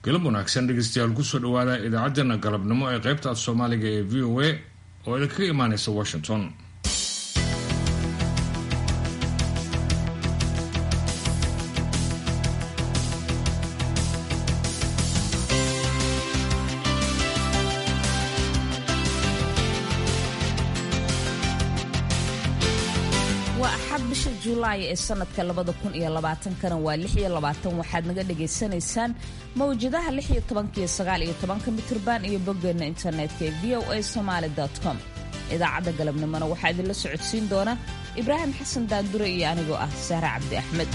galab wanaagsan dhegeystayaal kusoo dhawaada idaacaddeenna galabnimo ee qaybta af soomaaliga ee v o a oo idinkaga imaaneysa washington waa axad bisha julaay ee sanadka labada kun iyo labaatankana waa lix iyo labaatan waxaad naga dhagaysanaysaan mawjadaha lix iyo tobanka iyo sagaal iyo tobanka mitirban iyo boggeena internetka ee v o a somaali com idaacadda galabnimona waxaa idinla socodsiin doona ibraahim xasan daandure iyo anigoo ah sahre cabdi axmed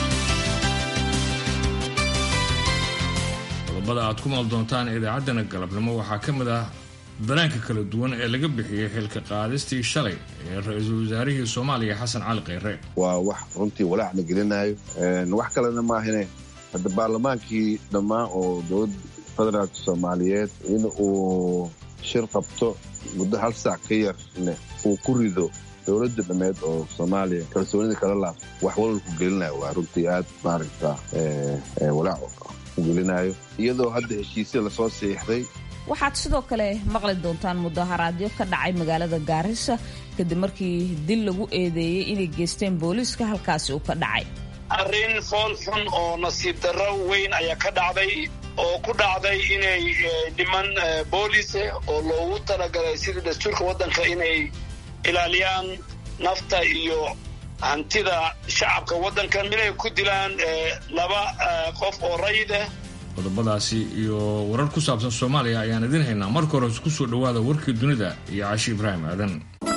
qodobada aad ku maal doontaan idaacaddana galabnimo waxaa ka mid ah danaanka kala duwan ee laga bixiyey xilka qaadistii shalay ee ra-iisul wasaarihii soomaaliya xasan cali kheyre waa wax runtii walaac la gelinayo wax kalena maahine hadda baarlamaankii dhammaan oo dowladda federaalka soomaaliyeed in uu shir qabto muddo hal saac ka yarne uu ku rido dowladda dhammeed oo soomaaliya kalsoonida kala laabto wax walwalku gelinayo waa runtii aad maaragta walaac u gelinayo iyadoo hadda heshiisya lasoo siixday waxaad sidoo kale maqli doontaan mudaharaadyo ka dhacay magaalada gaarisa kadib markii dil lagu eedeeyey inay geysteen booliiska halkaasi uu ka dhacay arrin fool xun oo nasiib darro weyn ayaa ka dhacday oo ku dhacday inay niman boolise oo loogu talagalay sidii dastuurka waddanka inay ilaaliyaan nafta iyo hantida shacabka waddankan inay ku dilaan laba qof oo rayid ah qodobadaasi iyo warar ku saabsan soomaaliya ayaan idin haynaa marka hore ku soo dhowaada warkii dunida iyo caashi ibraahim aadan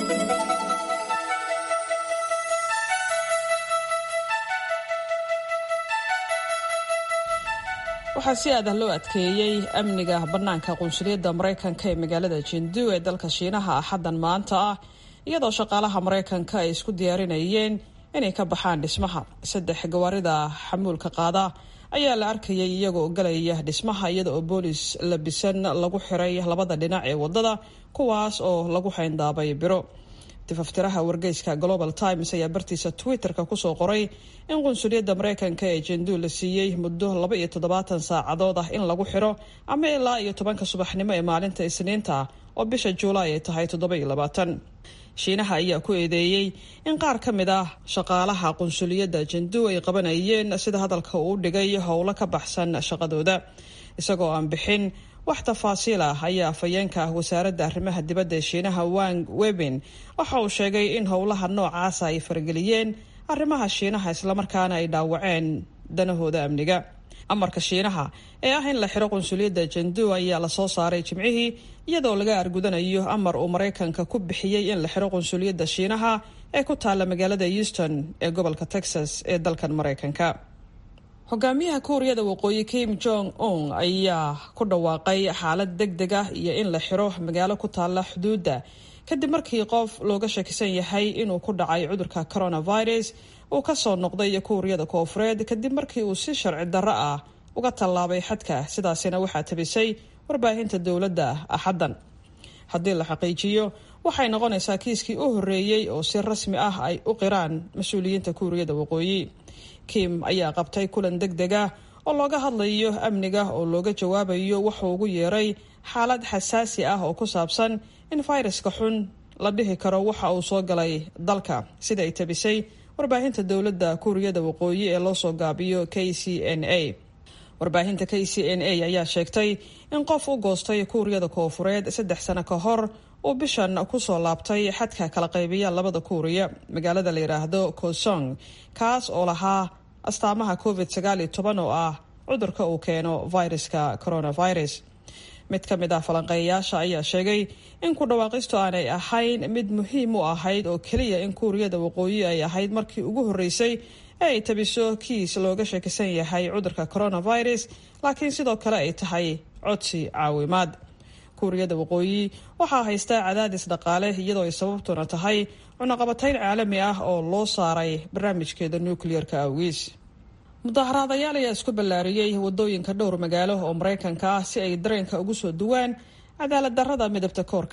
waxaa si aadah loo adkeeyey amniga bannaanka qunsuliyadda maraykanka ee magaalada jindu ee dalka shiinaha axaddan maanta ah iyadoo shaqaalaha maraykanka ay isku diyaarinayeen inay ka baxaan dhismaha saddex gawaarida xamuulka qaada ayaa la arkayay iyagoo galaya dhismaha iyada oo boolis labisan lagu xiray labada dhinac ee wadada kuwaas oo lagu xayndaabay biro tifaftiraha wargeyska global times ayaa bartiisa twitter-ka kusoo qoray in qunsuliyadda maraykanka ee jendu la siiyey muddo laba iyo toddobaatan saacadood ah in lagu xiro ama ilaa iyo tobanka subaxnimo ee maalinta isniinta oo bisha juulaay ay tahay toddoba iyo labaatan shiinaha ayaa ku eedeeyey in qaar ka mid ah shaqaalaha qunsuliyadda jendu ay qabanayeen sida hadalka uu dhigay howlo ka baxsan shaqadooda isagoo aan bixin wax tafaasiil ah ayaa afhayeenka wasaaradda arrimaha dibadda ee shiinaha wang webin waxa uu sheegay in howlaha noocaasa ay farageliyeen arrimaha shiinaha islamarkaana ay dhaawaceen danahooda amniga amarka shiinaha ee ah in la xiro qunsuliyadda jendu ayaa lasoo saaray jimcihii iyadoo laga argudanayo amar uu maraykanka ku bixiyey in la xiro qunsuliyadda shiinaha ee ku taalla magaalada euston ee gobolka texas ee dalkan maraykanka hogaamiyaha kuuriyada waqooyi kim jong un ayaa ku dhawaaqay xaalad deg deg ah iyo in la xiro magaalo ku taalla xuduudda kadib markii qof looga shakisan yahay inuu ku dhacay cudurka coronavirus uu kasoo noqday kuuriyada koofureed kadib markii uu si sharci darro ah uga tallaabay xadka sidaasina waxaa tabisay warbaahinta dowladda axaddan haddii la xaqiijiyo waxay noqonaysaa kiiskii u horreeyey oo si rasmi ah ay u qiraan mas-uuliyiinta kuuriyada waqooyi kim ayaa qabtay kulan deg deg ah oo looga hadlayo amniga oo looga jawaabayo wuxuu ugu yeeray xaalad xasaasi ah oo ku saabsan in fayraska xun la dhihi karo waxa uu soo galay dalka sida ay tabisay warbaahinta dowladda kuuriyada waqooyi ee loo soo gaabiyo k c n a warbaahinta k c n a ayaa sheegtay in qof u goostay kuuriyada koofureed saddex sano ka hor uu bishan kusoo laabtay xadka kala qaybiya labada kuuriya magaalada la yidhaahdo kosong kaas oo lahaa astaamaha covid sagaal iyo toban oo ah cudurka uu keeno viruska coronavirus mid ka mid ah falanqeeyayaasha ayaa sheegay in ku dhawaaqistu aanay ahayn mid muhiim u ahayd oo keliya in kuuriyada waqooyi ay ahayd markii ugu horreysay ee ay tabiso kiis looga shakisan yahay cudurka coronavirus laakiin sidoo kale ay tahay codsi caawimaad kuuriyada waqooyi waxaa haystaa cadaadis dhaqaale iyadoo ay sababtuna tahay cunaqabatayn caalami ah oo loo saaray barnaamijkeeda nucleer-ka awgiis mudaharaadayaal ayaa isku ballaariyey wadooyinka dhowr magaalo oo maraykanka ah si ay dareenka ugu soo duwaan cadaalad darrada midabta koorka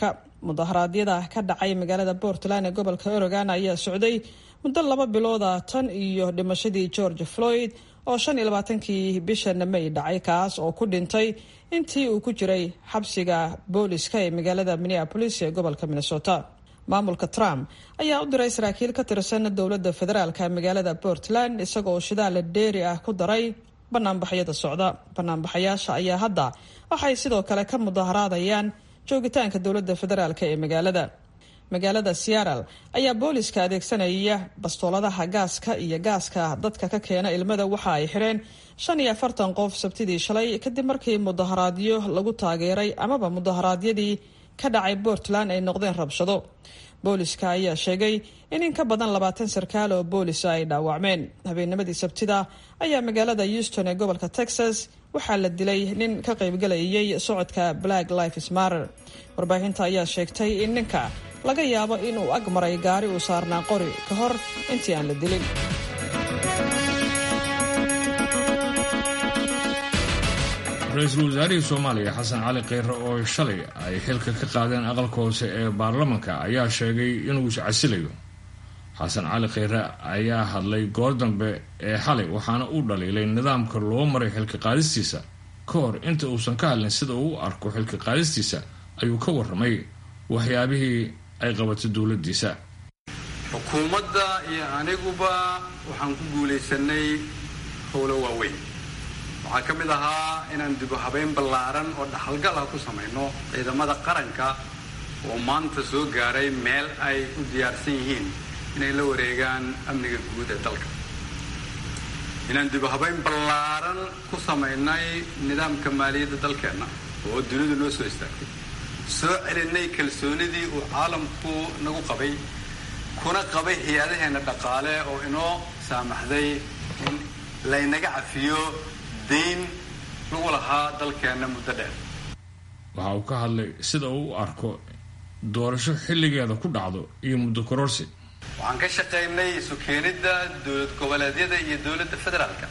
mudaharaadyada ka dhacay magaalada portland ee gobolka oregon ayaa socday muddo laba bilooda tan iyo dhimashadii george floyd oo shan iyo labaatankii bishan may dhacay kaas oo ku dhintay intii uu ku jiray xabsiga booliska ee magaalada minneapolis ee gobolka minnesota maamulka trump ayaa u diray saraakiil ka tirsan dowladda federaalka magaalada portland isagoo shidaal dheeri ah ku daray banaanbaxyada socda banaanbaxayaasha ayaa hadda waxay sidoo kale ka mudaharaadayaan joogitaanka dowladda federaalk ee magaalada magaalada seattle ayaa booliska adeegsanaya bastooladaha gaaska iyo gaaska dadka ka keena ilmada waxa ay xidheen shan iyo afartan qof sabtidii shalay kadib markii mudaharaadyo lagu taageeray amaba mudaharaadyadii ka dhacay portland ay noqdeen rabshado booliska ayaa sheegay in in ka badan labaatan sarkaal oo boolisa ay dhaawacmeen habeennimadii sabtida ayaa magaalada houston ee gobolka texas waxaa la dilay nin ka qaybgalayay socodka black lifes matter warbaahinta ayaa sheegtay in ninka laga yaabo inuu ag maray gaari uu saarnaa qori ka hor intii aan la dilin ra-iisul wasaarihii soomaaliya xasan cali kheyre oo shalay ay xilka ka qaadeen aqalka hoose ee baarlamanka ayaa sheegay inuu iscasilayo xasan cali kheyre ayaa hadlay goor dambe ee xalay waxaana uu dhaliilay nidaamka loo maray xilka qaadistiisa ka hor inta uusan ka hadlin sida uu u arko xilka qaadistiisa ayuu ka warramay waxyaabihii ay qabatay dowladiisa xukuumadda iyo aniguba waxaan ku guulaysanay howlo waaweyn waxaa ka mid ahaa inaan dibu habeyn ballaaran oo dhaxalgal ah ku samayno ciidamada qaranka oo maanta soo gaaray meel ay u diyaarsan yihiin inay la wareegaan amniga guud ee dalka inaan dibu habeyn ballaaran ku samaynay nidaamka maaliyadda dalkeenna oo dunidu noo soo istaagtay soo celinay kalsoonidii uu caalamku nagu qabay kuna qabay hay-adaheenna dhaqaale oo inoo saamaxday in laynaga cafiyo dayn lagu lahaa dalkeenna muddo dheer waxa uu ka hadlay sida uu u arko doorasho xilligeeda ku dhacdo iyo muddo kororsi waxaan ka shaqaynay isu keenidda dowlad goboleedyada iyo dowladda federaalka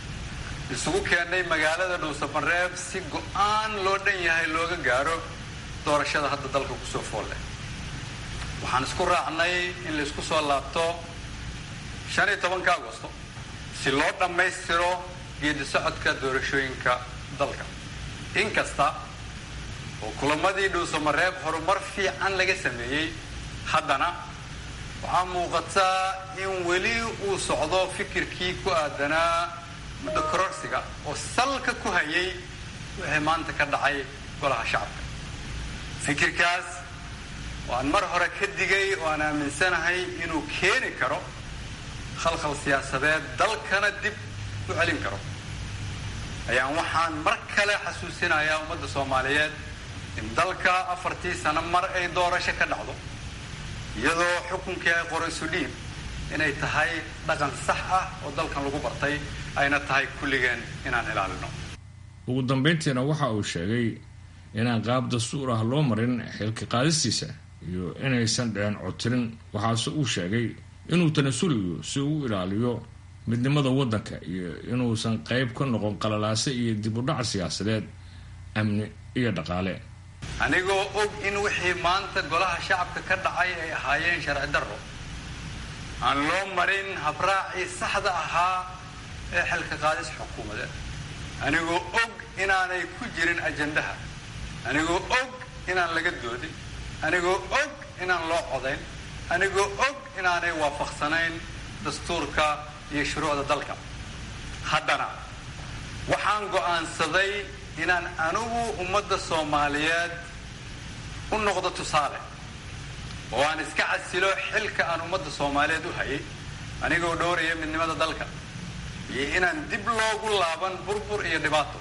isugu keennay magaalada dhuusamareeb si go-aan loo dhan yahay looga gaaro doorashada hadda dalka kusoo foolle waxaan isku raacnay in laysku soo laabto shan iyo tobanka agosto si loo dhammaystiro geedi socodka doorashooyinka dalka inkasta oo kulamadii dhuusamareeb horumar fiican laga sameeyey haddana waxaa muuqataa in weli uu socdo fikirkii ku aadanaa muddo kororsiga oo salka ku hayay wixii maanta ka dhacay golaha shacabka fikirkaas oo aan mar hore ka digay oo aan aaminsanahay inuu keeni karo khalkhal siyaasadeed dalkana dib u celin karo ayaan waxaan mar kale xasuusinayaa ummadda soomaaliyeed in dalka afartii sano mar ay doorasho ka dhacdo iyadoo xukunkii ay qorayso dhiib inay tahay dhaqan sax ah oo dalkan lagu bartay ayna tahay kulligeen inaan ilaalino ugu dambayntiina waxa uu sheegay inaan qaab dastuur ah loo marin xilka qaadistiisa iyo inaysan dhicin codtirin waxaase uu sheegay inuu tanasuliyo si uu u ilaaliyo midnimada waddanka iyo inuusan qayb ka noqon qalalaase iyo dib u dhac siyaasadeed amni iyo dhaqaale anigoo og in wixii maanta golaha shacabka ka dhacay ay ahaayeen sharci darro aan loo marin habraacii saxda ahaa ee xilka qaadis xukuumadeed anigoo og inaanay ku jirin ajandaha anigoo og inaan laga doodin anigoo og inaan loo codayn anigoo og inaanay waafaqsanayn dastuurka iyo shuruucda dalka haddana waxaan go'aansaday inaan anigu ummadda soomaaliyeed u noqdo tusaale oo aan iska casilo xilka aan ummadda soomaaliyeed u hayay anigoo dhowraya midnimada dalka iyo inaan dib loogu laaban burbur iyo dhibaato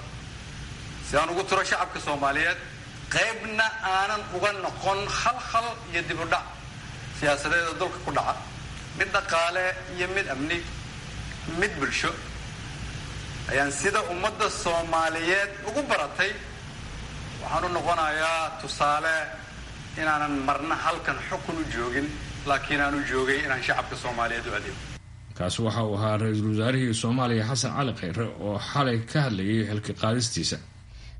si aan ugu turo shacabka soomaaliyeed qaybna aanan uga noqon khalkhal iyo dib u dhac siyaasadeeda dulka ku dhaca mid dhaqaale iyo mid amni mid bulsho ayaan sida ummadda soomaaliyeed ugu baratay waxaan u noqonayaa tusaale inaanan marna halkan xukun u joogin laakiin aan u joogay inaan shacabka soomaaliyeed u adeego kaasi waxa uu ahaa ra-iisul wasaarihii soomaaliya xasan cali kheyre oo xalay ka hadlayay xilka qaadistiisa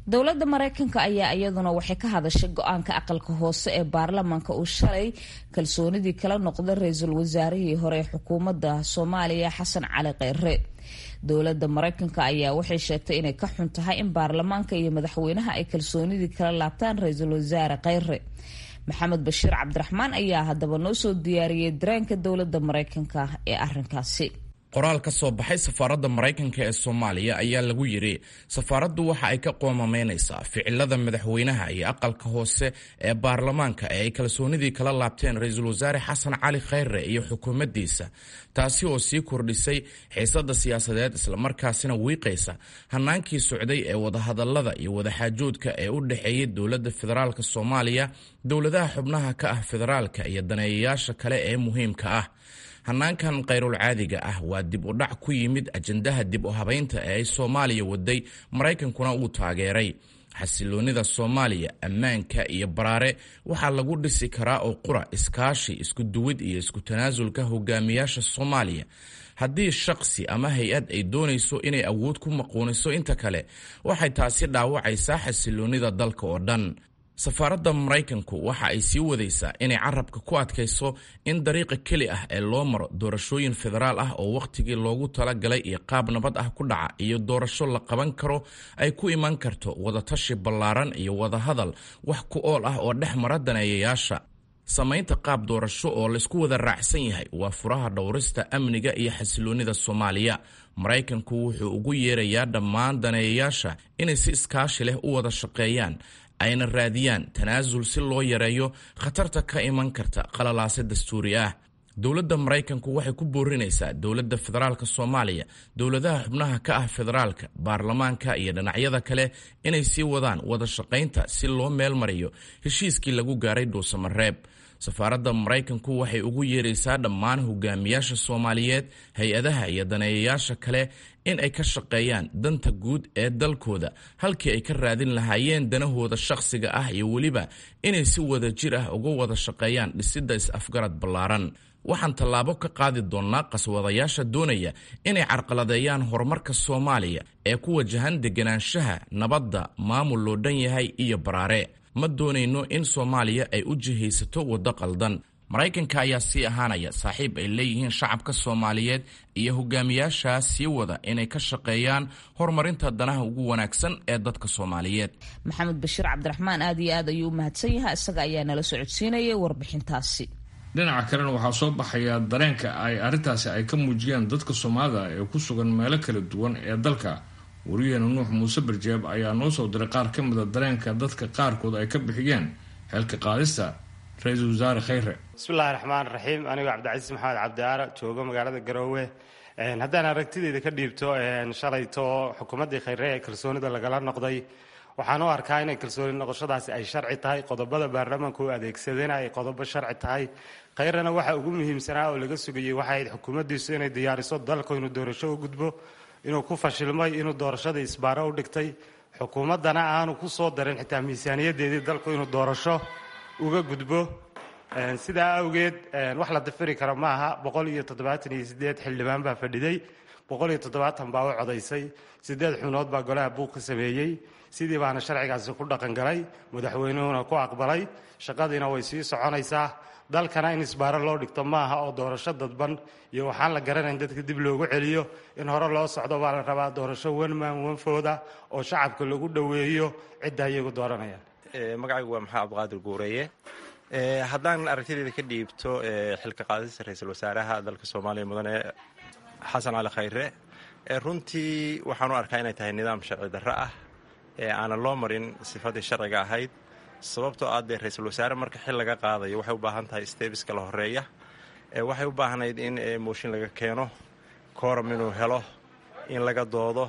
dowladda maraykanka ayaa iyaduna waxay ka hadashay go-aanka aqalka hoose ee baarlamaanka uu shalay kalsoonidii kala noqday ra-iisul wasaarihii hore ee xukuumadda soomaaliya xasan cali kheyre dowladda maraykanka ayaa waxay sheegtay inay ka xun tahay in baarlamaanka iyo madaxweynaha ay kalsoonidii kala laabtaan ra-iisul wasaare kheyre maxamed bashiir cabdiraxmaan ayaa haddaba noo soo diyaariyey dareenka dowladda maraykanka ee arrinkaasi qoraal ka soo baxay safaaradda maraykanka ee soomaaliya ayaa lagu yidhi safaaraddu waxa ay ka qoomamaynaysaa ficilada madaxweynaha iyo aqalka hoose ee baarlamaanka ee ay kalsoonidii kala laabteen ra-iisul wasaare xasan cali kheyre iyo xukuumaddiisa taasi oo sii kordhisay xiisadda siyaasadeed islamarkaasina wiiqaysa hannaankii socday ee wadahadallada iyo wadaxaajoodka ee u dhexeeyay dowladda federaalk soomaaliya dowladaha xubnaha ka ah federaalka iyo daneeyayaasha kale ee muhiimka ah hannaankan khayrulcaadiga ah waa dib u dhac ku yimid ajandaha dib u habaynta ee ay soomaaliya waday maraykankuna uu taageeray xasiloonnida soomaaliya ammaanka iyo baraare waxaa lagu dhisi karaa oo qura iskaashi isku duwid iyo isku tanaasulka hogaamiyaasha soomaaliya haddii shaqsi ama hay-ad ay doonayso inay awood ku maquuniso inta kale waxay taasi dhaawacaysaa xasiloonnida dalka oo dhan safaaradda maraykanku waxa ay sii wadaysaa inay carabka ku adkayso in dariiqa keli ah ee loo maro doorashooyin federaal ah oo wakhtigii loogu talagalay iyo qaab nabad ah ku dhaca iyo doorasho la qaban karo ay ku iman karto wadatashi ballaaran iyo wadahadal wax ku ool ah oo dhex mara daneeyayaasha samaynta qaab doorasho oo laysku wada raacsan yahay waa furaha dhowrista amniga iyo xasiloonnida soomaaliya maraykanku wuxuu ugu yeerayaa dhammaan daneeyayaasha inay si iskaashi leh u wada shaqeeyaan ayna raadiyaan tanaasul si loo yareeyo khatarta ka iman karta qalalaase dastuuri ah dowladda maraykanku waxay ku boorinaysaa dowladda federaalka soomaaliya dowladaha xubnaha ka ah federaalka baarlamaanka iyo dhinacyada kale inay sii wadaan wada shaqaynta si loo meel mariyo heshiiskii lagu gaaray dhuusamareeb safaaradda maraykanku waxay ugu yeeraysaa dhammaan hogaamiyaasha soomaaliyeed hay-adaha iyo daneeyayaasha kale in ay ka shaqeeyaan danta guud ee dalkooda halkii ay ka raadin lahaayeen danahooda shakhsiga ah iyo weliba inay si wada jir ah uga wada shaqeeyaan dhisidda is-afgarad ballaaran waxaan tallaabo ka qaadi doonnaa qaswadayaasha doonaya inay carqaladeeyaan horumarka soomaaliya ee ku wajahan deganaanshaha nabadda maamul loo dhan yahay iyo baraare ma doonayno in soomaaliya ay u jihaysato waddo qaldan maraykanka ayaa sii ahaanaya saaxiib ay leeyihiin shacabka soomaaliyeed iyo hogaamiyaashaas sii wada inay ka shaqeeyaan horumarinta danaha ugu wanaagsan ee dadka soomaaliyeed maxamed bashiir cabdiraxmaan aad iyo aad ayuu u mahadsan yahay isaga ayaa nala socodsiinayay warbixintaasi dhinaca kalena waxaa soo baxaya dareenka ay arrintaasi ay ka muujiyeen dadka soomaalida ee ku sugan meelo kala duwan ee dalka wariyaheena nuux muuse barjeeb ayaa noo soo diray qaar ka mida dareenka dadka qaarkood ay ka bixiyeen xeelka qaadista ra-iisul wasaare kheyre bismillahi raxmaan raxiim anigoo cabdicasiis maxamed cabdiaara joogo magaalada garoowe haddaan aragtideyda ka dhiibto shalayto xukuumaddii kheyre ee kalsoonida lagala noqday waxaan u arkaa inay kalsooni noqoshadaasi ay sharci tahay qodobada baarlamaanka u adeegsadena ay qodobo sharci tahay kheyrena waxa ugu muhiimsanaa oo laga sugayey waxay ahayd xukuumaddiisu inay diyaariso dalku inuu doorasho u gudbo inuu ku fashilmay inuu doorashadii isbaaro u dhigtay xukuumaddana aanu ku soo darin xitaa miisaaniyadeedii dalku inuu doorasho uga gudbo sidaa awgeed wax la dafiri karo maaha boqol iyo toddobaatan iyo sideed xildhibaan baa fadhiday boqol iyo toddobaatan baa u codaysay sideed xunood baa golaha buug ka sameeyey sidii baana sharcigaasi ku dhaqangalay madaxweynuhuna ku aqbalay shaqadiina way sii soconaysaa dalkana in isbaaro loo dhigto maaha oo doorasho dadban iyo waxaan la garanayn dadka dib loogu celiyo in hore loo socdo baa la rabaa doorasho wanmaan wanfooda oo shacabka lagu dhoweeyo cidda iyagu dooranayaan magacaygu waa maxamed abdiqaadir guureeye haddaan aragtideeda ka dhiibto xilka qaadista ra-iisul wasaaraha dalka soomaaliya mudane xasan cali khayre runtii waxaan u arkaa inay tahay nidaam sharci darro ah ee aanan loo marin sifadii sharciga ahayd sababtoo ah dee ra-iisul wasaare marka xil laga qaadayo waxay u baahan tahay stebiska la horeeya waxay u baahnayd in mooshin laga keeno kooram inuu helo in laga doodo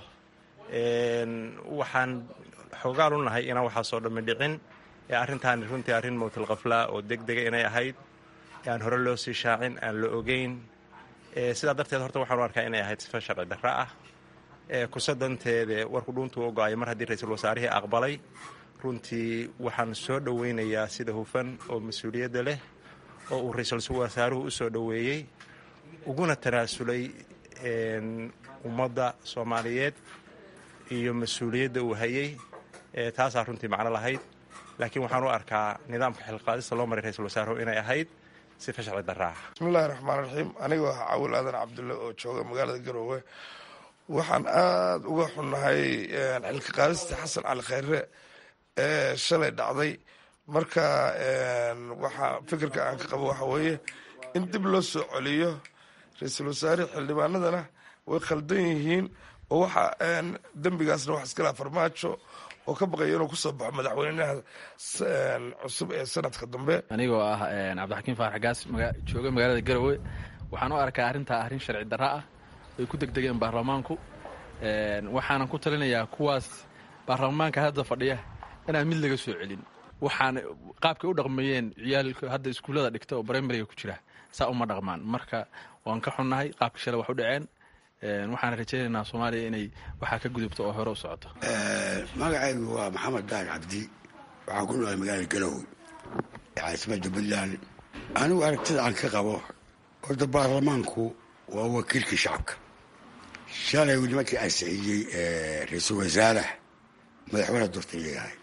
waxaan xoogaal u nahay inaan waxaasoo dhammi dhicin arrintaani runtii arrin mowtilkafla oo deg dega inay ahayd aan hore loo sii shaacin aan la ogeyn sidaa darteed horta waxaan u arkaa inay ahayd sifa sharci darro ah kusadanteede warku dhuuntuu ogo-ay mar haddii ra-iisul wasaarihii aqbalay runtii waxaan soo dhoweynayaa sida hufan oo mas-uuliyadda leh oo uu ra-iisul wasaaruhu u soo dhoweeyey uguna tanaasulay ummadda soomaaliyeed iyo mas-uuliyadda uu hayey taasaa runtii macno lahayd laakiin waxaan u arkaa nidaamka xilqaadista loo maray ra-iisul wasaaruhu inay ahayd sifa sharci daraaha bismillahi raxmaan raxiim anigoo ah cawil aadan cabdulle oo jooga magaalada garoowe waxaan aada uga xunnahay xilka qaadista xasan cali khayre ee shalay dhacday marka waxaa fikirka aan ka qabo waxa weeye in dib loo soo celiyo ra-iisul wasaare xildhibaanadana way khaldan yihiin oo waxa dembigaasna wax iskala farmaajo oo ka baqaya inuu kusoo baxo madaxweynaha cusub ee sanadka dambe anigoo ah cabdixakiim faarax gaas jooga magaalada garowe waxaan u arkaa arrintaa arrin sharci darra ah ay ku degdegeen baarlamaanku waxaanan ku talinayaa kuwaas baarlamaanka hadda fadhiya inaan mid laga soo celin waxaan qaabkay u dhaqmayeen ciyaalka hadda iskuullada dhigta oo brimariga ku jira saa uma dhaqmaan marka waan ka xunnahay qaabka shalay wax u dhaceen waxaan rajaynaynaa soomaaliya inay waxaa ka gudubto oo hore u socoto magacaygu waa maxamed daar cabdi waxaan ku noolay magaalada garowe caasimadda puntland anigu aragtida aan ka qabo horta baarlamaanku waa wakiilkii shacabka shalay nimankii ansixiyey ra-iisul wasaaraha madaxweyne doorta leeyahay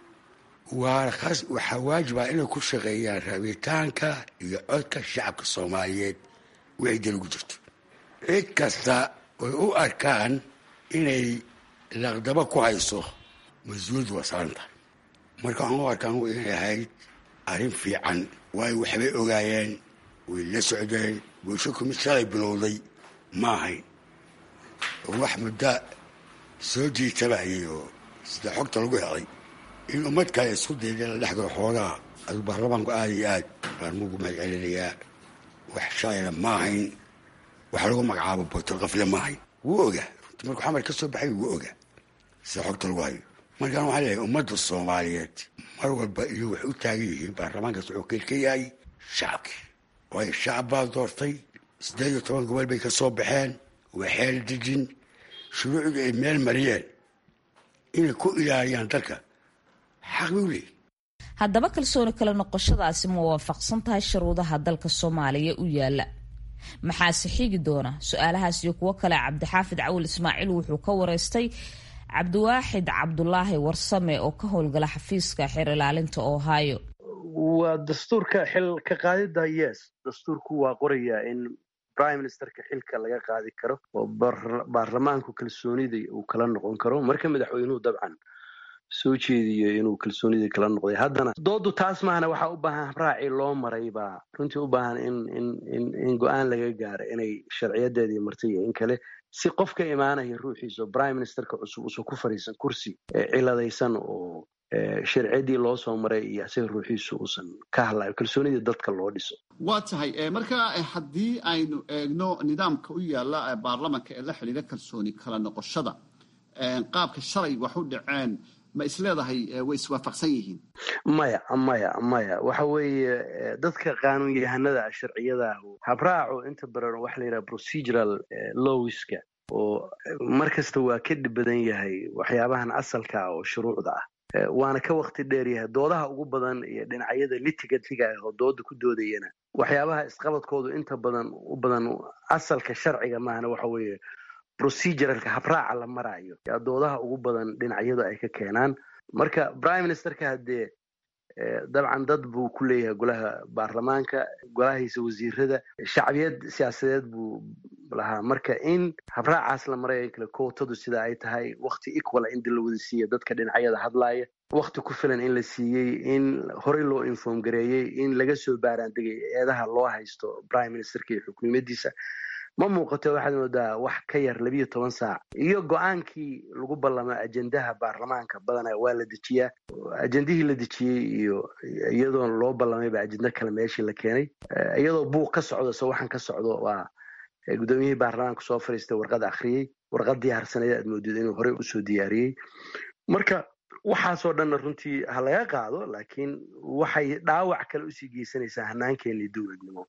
waxaa waajiba inay ku shaqeeyaan rabitaanka iyo codka shacabka soomaaliyeed wixii dal ugu jirto cid kasta oy u arkaan inay laqdabo ku hayso mas-uuliyaddu waa saaranta marka waxaan u arkaan inay ahayd arrin fiican waayo waxbay ogaayeen way la socdeen bulsho kumid shalay bilowday ma ahayn oo wax muddo soo jiitabayay oo sida xogta lagu helay in ummad kale isku dayda la dhex galo xoogaha aduu baarlamaanku aada iyo aad baan mugu mahad celinayaa wax shalayna ma ahayn waxa lagu magacaabo botorkafle ma ahayn wuu ogaa runtii markuu xamar ka soo baxay wuu ogaa sida xogta lagu hayo markaan waxaa leeyahay ummadda soomaaliyeed mar walba iyo waxay u taagan yihiin baarlamaankaas wuxuu keel ka yahay shacabkii waayo shacab baa doortay siddeed iyo toban gobol bay ka soo baxeen waa xeel dejin shuruucdii ay meel mariyeen inay ku ilaaliyaan dalka xaq bay u leeyihin haddaba kalsooni kale noqoshadaasi ma waafaqsan tahay shuruudaha dalka soomaaliya u yaala maxaase xigi doona su-aalahaas iyo kuwo kale cabdixaafid cawil ismaaciil wuxuu ka wareystay cabdiwaaxid cabdulaahi warsame oo ka howlgala xafiiska xeer ilaalinta ohio waa dastuurka xil ka qaadida yes dastuurku waa qorayaa in prime ministerka xilka laga qaadi karo oo baarlamaanku kalsoonida uu kala noqon karo marka madaxweynuhu dabcan soo jeediyo inuu kalsoonidii kala noqday haddana doodu taas maahana waxaa u baahan habraaci loo maray baa runtii u baahan in in in in go-aan laga gaaro inay sharciyadeedii martay iyo in kale si qofka imaanaya ruuxiisa prime ministerka cusub usan ku fadhiisan kursi ciladaysan oo sharciyadii loo soo maray iyo isaga ruuxiisu uusan ka hadlayo kalsoonidii dadka loo dhiso waa tahay marka haddii aynu eegno nidaamka u yaala baarlamanka ee la xidhiira kalsooni kala noqoshada qaabka shalay wax u dhaceen ma isleedahay way iswaafaqsan yihiin maya maya maya waxa weeye dadka qaanuun yahanada sharciyada habraacu inta badan waxa la yidhaha procedural lowiska oo mar kasta waa ka dhib badan yahay waxyaabahan asalka ah oo shuruucda ah waana ka wakti dheer yahay doodaha ugu badan iyo dhinacyada litigatiga ah oo dooda ku doodayana waxyaabaha isqabadkoodu inta badan u badan asalka sharciga maahana waxa weeye proceduralka habraaca la maraayo yaa doodaha ugu badan dhinacyadu ay ka keenaan marka prime ministerka haddee dabcan dad buu ku leeyahay golaha baarlamaanka golahiisa wasiirada shacbiyad siyaasadeed buu lahaa marka in habraacaas la marayo in kale kootadu sida ay tahay wakti equala in la wada siiya dadka dhinacyada hadlaaya wakti ku filan in la siiyey in horey loo inform gareeyey in laga soo baaraandegay eedaha loo haysto prime ministerka iyo xukuumadiisa ma muuqato waxaad moodaa wax ka yar labiyo toban saac iyo go-aankii lagu ballamo ajendaha baarlamaanka badana waa la dejiyaa ajendihii la dejiyey iyo iyadoo loo ballamayba ajenda kale meeshii la keenay iyadoo buuq ka socdo se waxaan ka socdo waa guddoomiyihii baarlamaanka soo fariistay warqad akhriyey warqad diyaarsaneed aad moodid inuu horey usoo diyaariyey marka waxaasoo dhanna runtii ha laga qaado laakiin waxay dhaawac kale usii geysanaysaa hanaankeennii dowladnimo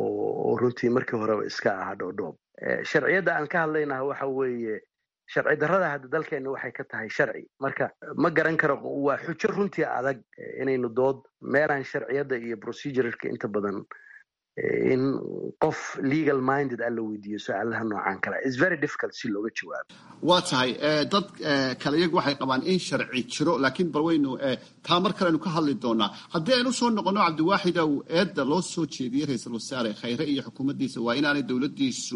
oo runtii markii horeba iska ahaa dhoodhoob sharciyadda aan ka hadlaynaha waxa weeye sharci darrada hadda dalkeenna waxay ka tahay sharci marka ma garan karo waa xujo runtii adag inaynu dood meelaan sharciyadda iyo proceduralka inta badan in qof legal minded a la weydiiyo su-aalaha noocan kale is very difficult si looga jawaabo waa tahay dad kale iyagu waxay qabaan in sharci jiro laakiin bal waynu taa mar kale aynu ka hadli doonaa haddii aynu soo noqono cabdiwaaxidow eedda loo soo jeediyey ra-iisul wasaare khayre iyo xukuumaddiisa waa inaanay dowladdiisu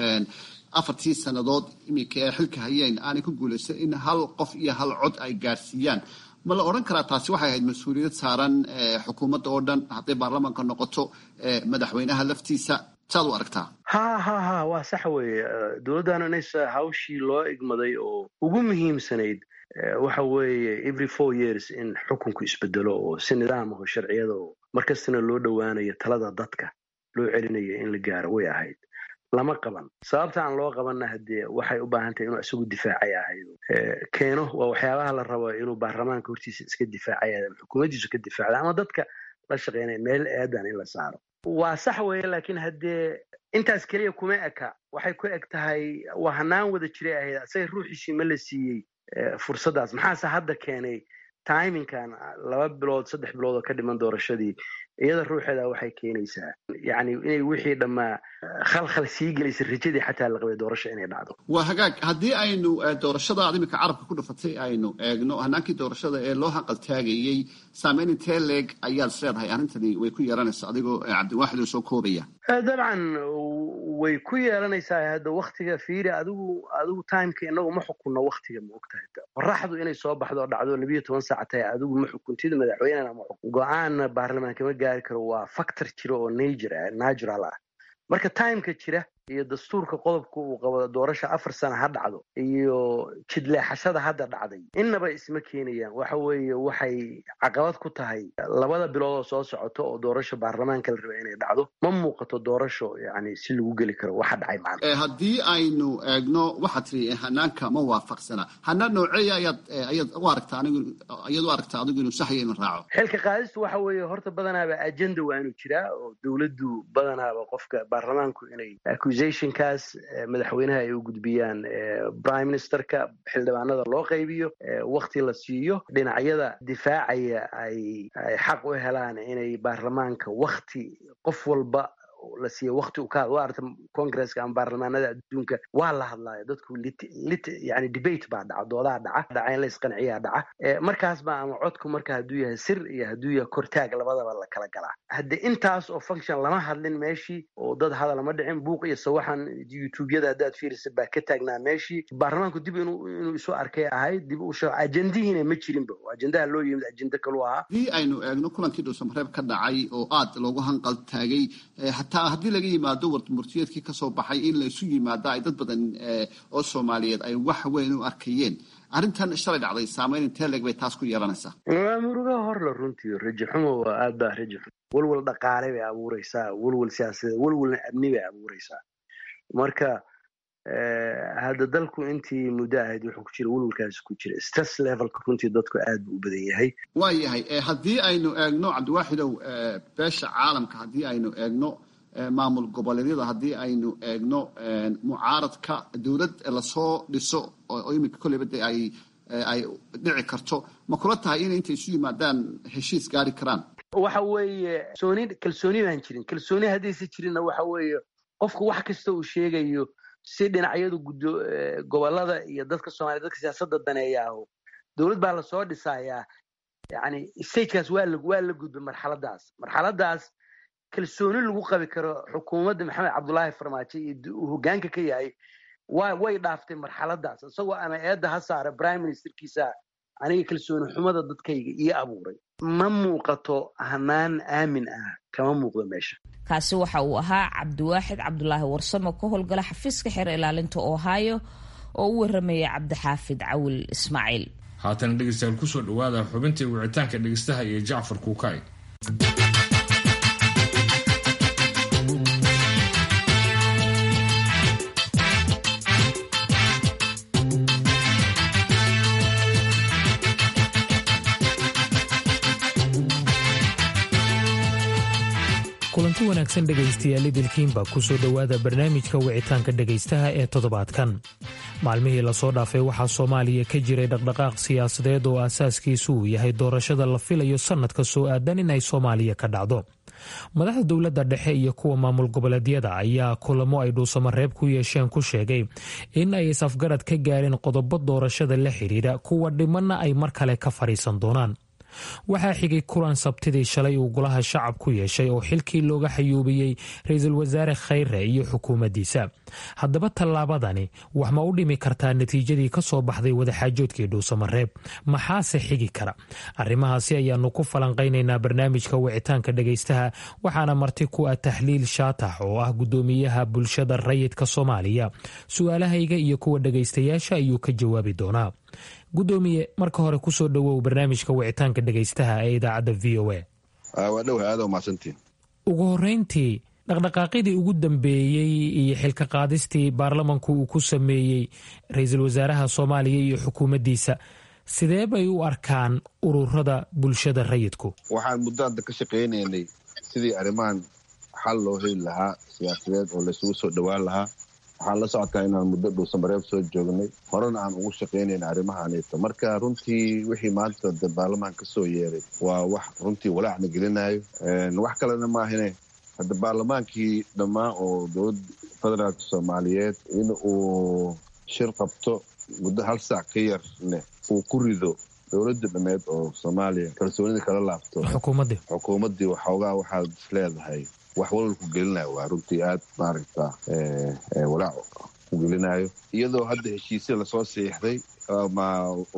afartii sannadood iminka ee xilka hayeen aanay ku guulaysan in hal qof iyo hal cod ay gaarsiiyaan ma la odhan karaa taasi waxay ahayd mas-uuliyad saaran xukuumadda oo dhan hadday baarlamaanka noqoto madaxweynaha laftiisa saad u aragtaa ha ha ha waa sax weeye dowladdan inaysa hawshii loo igmaday oo ugu muhiimsanayd waxa weeye every four years in xukunku isbedelo oo si nidaamaho sharciyada oo markastana loo dhowaanayo talada dadka loo celinayo in la gaaro way ahayd lama qaban sababta aan loo qabanna haddee waxay u baahan tahay inuu isagu difaacay ahayd keeno waa waxyaabaha la rabo inuu baarlamaanka hortiisa iska difaacay ama xukuumaddiisu ka difaacda ama dadka la shaqeynaya meel eedan in la saaro waa sax weeye laakiin haddee intaas keliya kuma eka waxay ku eg tahay waa hanaan wada jiray ahayd asaga ruuxiisii ma la siiyey fursaddaas maxaase hadda keenay timinkan laba bilood saddex bilood oo ka dhiman doorashadii iyada ruuxeeda waxay keenaysaa yani inay wixii dhammaa khalkhal sii gelaysa rajadii xataa la qabay doorasho inay dhacdo waa hagaag haddii aynu doorashada aad iminka carabka ku dhufatay aynu eegno hanaankii doorashada ee loo hanqaltaagayey saameyn intee leeg ayaad isleedahay arrintani way ku yeelanaysa adigoo cabdiwaaxid oo soo koobaya dabcan way ku yeelanaysaa hadda waktiga fiiri adigu adigu timeka inagu ma xukunno waktiga ma ogtahay qoraxdu inay soo baxdo oo dhacdo labiyo toban saac tahay adigu ma xukuntid madaxweynena ma xukun go-aanna baarlamaanka ma gaari karo waa factor jira oo nature natural ah marka timeka jira iyo dastuurka qodobka uu qabo doorasha afar sana ha dhacdo iyo jidleexashada hadda dhacday innaba isma keenayaan waxa weeye waxay caqabad ku tahay labada bilood oo soo socoto oo doorasha baarlamaanka la raba inay dhacdo ma muuqato doorasho yani si lagu geli karo waxa dhacay maanta haddii aynu eegno waxaad tiri hanaanka ma waafaqsana hanaan nooceeya ayaad ayaad u aragtaa anigu ayaad u aragtaa adigu inuu saxya in raaco xilka qaadistu waxa weeye horta badanaaba agenda waa inuu jiraa oo dowladdu badanaaba qofka baarlamaanku inay accusationkaas madaxweynaha ay u gudbiyaan prime ministerka xildhibaanada loo qaybiyo wakti la siiyo dhinacyada difaacaya ay ay xaq u helaan inay baarlamaanka wakti qof walba la siiya wakti u ka waa arta congresska ama baarlamaanada adduunka waa la hadlaayo dadku lit lit yani debate baa dhaca doodaa dhaca dhaca in la isqanciyaa dhaca markaas baa ama codku marka hadduu yahay sir iyo hadduu yahay kortaag labadaba la kala galaa hadde intaas oo function lama hadlin meeshii oo dad hadal ma dhicin buuq iyo sawaxan youtubeyada haddaad fiirisa baa ka taagnaa meeshii baarlamaanku dib inuu inuu isu arkay ahayd dib u ajendihiina ma jirinba ajendaha loo yimid ajenda kalu ahaa haddii aynu eegno kulankii dhuusamareeb ka dhacay oo aad loogu hanqal taagay hataa haddii laga yimaado warmurtiyeedkii kasoo baxay in la isu yimaado ay dad badan oo soomaaliyeed ay wax weyn u arkayeen arrintan shalay dhacday saameyn intee leeg bay taas ku yeelanaysaa waa murugaha horla runtii raji xumo waa aad baa raji xumo walwal dhaqaale bay abuureysaa walwal siyaasadeed walwalna amni bay abuureysaa marka hadda dalku intii muddo ahayd wuxuu ku jira walwalkaasi ku jira stress levelka runtii dadku aad buu u badan yahay waa yahay haddii aynu eegno cabdiwaaxidow beesha caalamka haddii aynu eegno maamul goboleedyada haddii aynu eegno mucaaradka dowlad lasoo dhiso oo iminka kolleyba de ay ay dhici karto ma kula tahay inay intay isu yimaadaan heshiis gaari karaan waxa weeye kalsooni kalsooni baan jirin kalsooni haddaysa jirinna waxa weeye qofku wax kasta uu sheegayo si dhinacyadu gudo gobolada iyo dadka soomaliya dadka siyaasadda daneeya aho dowlad baa lasoo dhisayaa yani stagekaas waa la waa la gudbay marxaladaas marxaladaas kalsooni lagu qabi karo xukuumadda maxamed cabdullaahi farmaajo iyo uu hogaanka ka yahay wa way dhaaftay marxaladaas isagoo ama eedda ha saara prime ministerkiisa aniga kalsooni xumada dadkayga io abuuray ma muuqato hanaan aamin ah kama muuqdo meesha kaasi waxa uu ahaa cabdiwaaxid cabdulaahi warsamo ka howlgala xafiiska xeer ilaalinta ohio oo u waramaya cabdixaafid cawil ismaaciil haatana dhegeystayaal kusoo dhawaada xubintii wicitaanka dhegeystaha iyo jacfar kuukay kulanti wanaagsan dhegaystayaal idilkiinba kusoo dhowaada barnaamijka wicitaanka dhegaystaha ee toddobaadkan maalmihii lasoo dhaafay waxaa soomaaliya ka jiray dhaqdhaqaaq siyaasadeed oo aasaaskiisu uu yahay doorashada la filayo sannadka soo aadan in ay soomaaliya ka dhacdo madaxda dowladda dhexe iyo kuwa maamul goboleedyada ayaa kulamo ay dhuusamareeb ku yeesheen ku sheegay in ay is-afgarad ka gaareen qodobo doorashada la xidhiidha kuwa dhimanna ay mar kale ka fadhiisan doonaan waxaa xigay kulan sabtidii shalay uu golaha shacab ku yeeshay oo xilkii looga xayuubiyey ra-iisul wasaare khayre iyo xukuumaddiisa haddaba tallaabadani wax ma u dhimi kartaa natiijadii ka soo baxday wadaxaajoodkii dhuusamareeb maxaase xigi kara arrimahaasi ayaanu ku falanqaynaynaa barnaamijka wicitaanka dhegaystaha waxaana marti ku ah tahliil shaatax oo ah guddoomiyaha bulshada rayidka soomaaliya su-aalahayga iyo kuwa dhegaystayaasha ayuu ka jawaabi doonaa gudoomiye marka hore kusoo dhowow barnaamijka wicitaanka dhegaystaha ee idaacadda v o a waa dhow aada umahadsantiin ugu horeyntii dhaqdhaqaaqyadii ugu dambeeyey iyo xilka qaadistii baarlamanku uu ku sameeyey ra-iisul wasaaraha soomaaliya iyo xukuumaddiisa sidee bay u arkaan ururada bulshada rayidku waxaan muddo hadda ka shaqaynaynay sidii arrimahan xal loo heli lahaa siyaasadeed oo laysugu soo dhowaan lahaa waxaan la socotaa inaan muddo dhuusamareeb soo joognay horena aan ugu shaqaynayna arrimahaanita marka runtii wixii maanta de baarlamaan ka soo yeeray waa wax runtii walaacna gelinayo wax kalena maahine hadda baarlamaankii dhammaan oo dowladda federaalka soomaaliyeed in uu shir qabto muddo hal saac ka yarne uu ku rido dowladda dhameed oo soomaaliya kalsoonida kala laabto xukuumaddii xukuumaddii waxoogaa waxaad is leedahay wax walwalku gelinayo waa runtii aad maaragta walaac ku gelinayo iyadoo hadda heshiisya lasoo siixday ama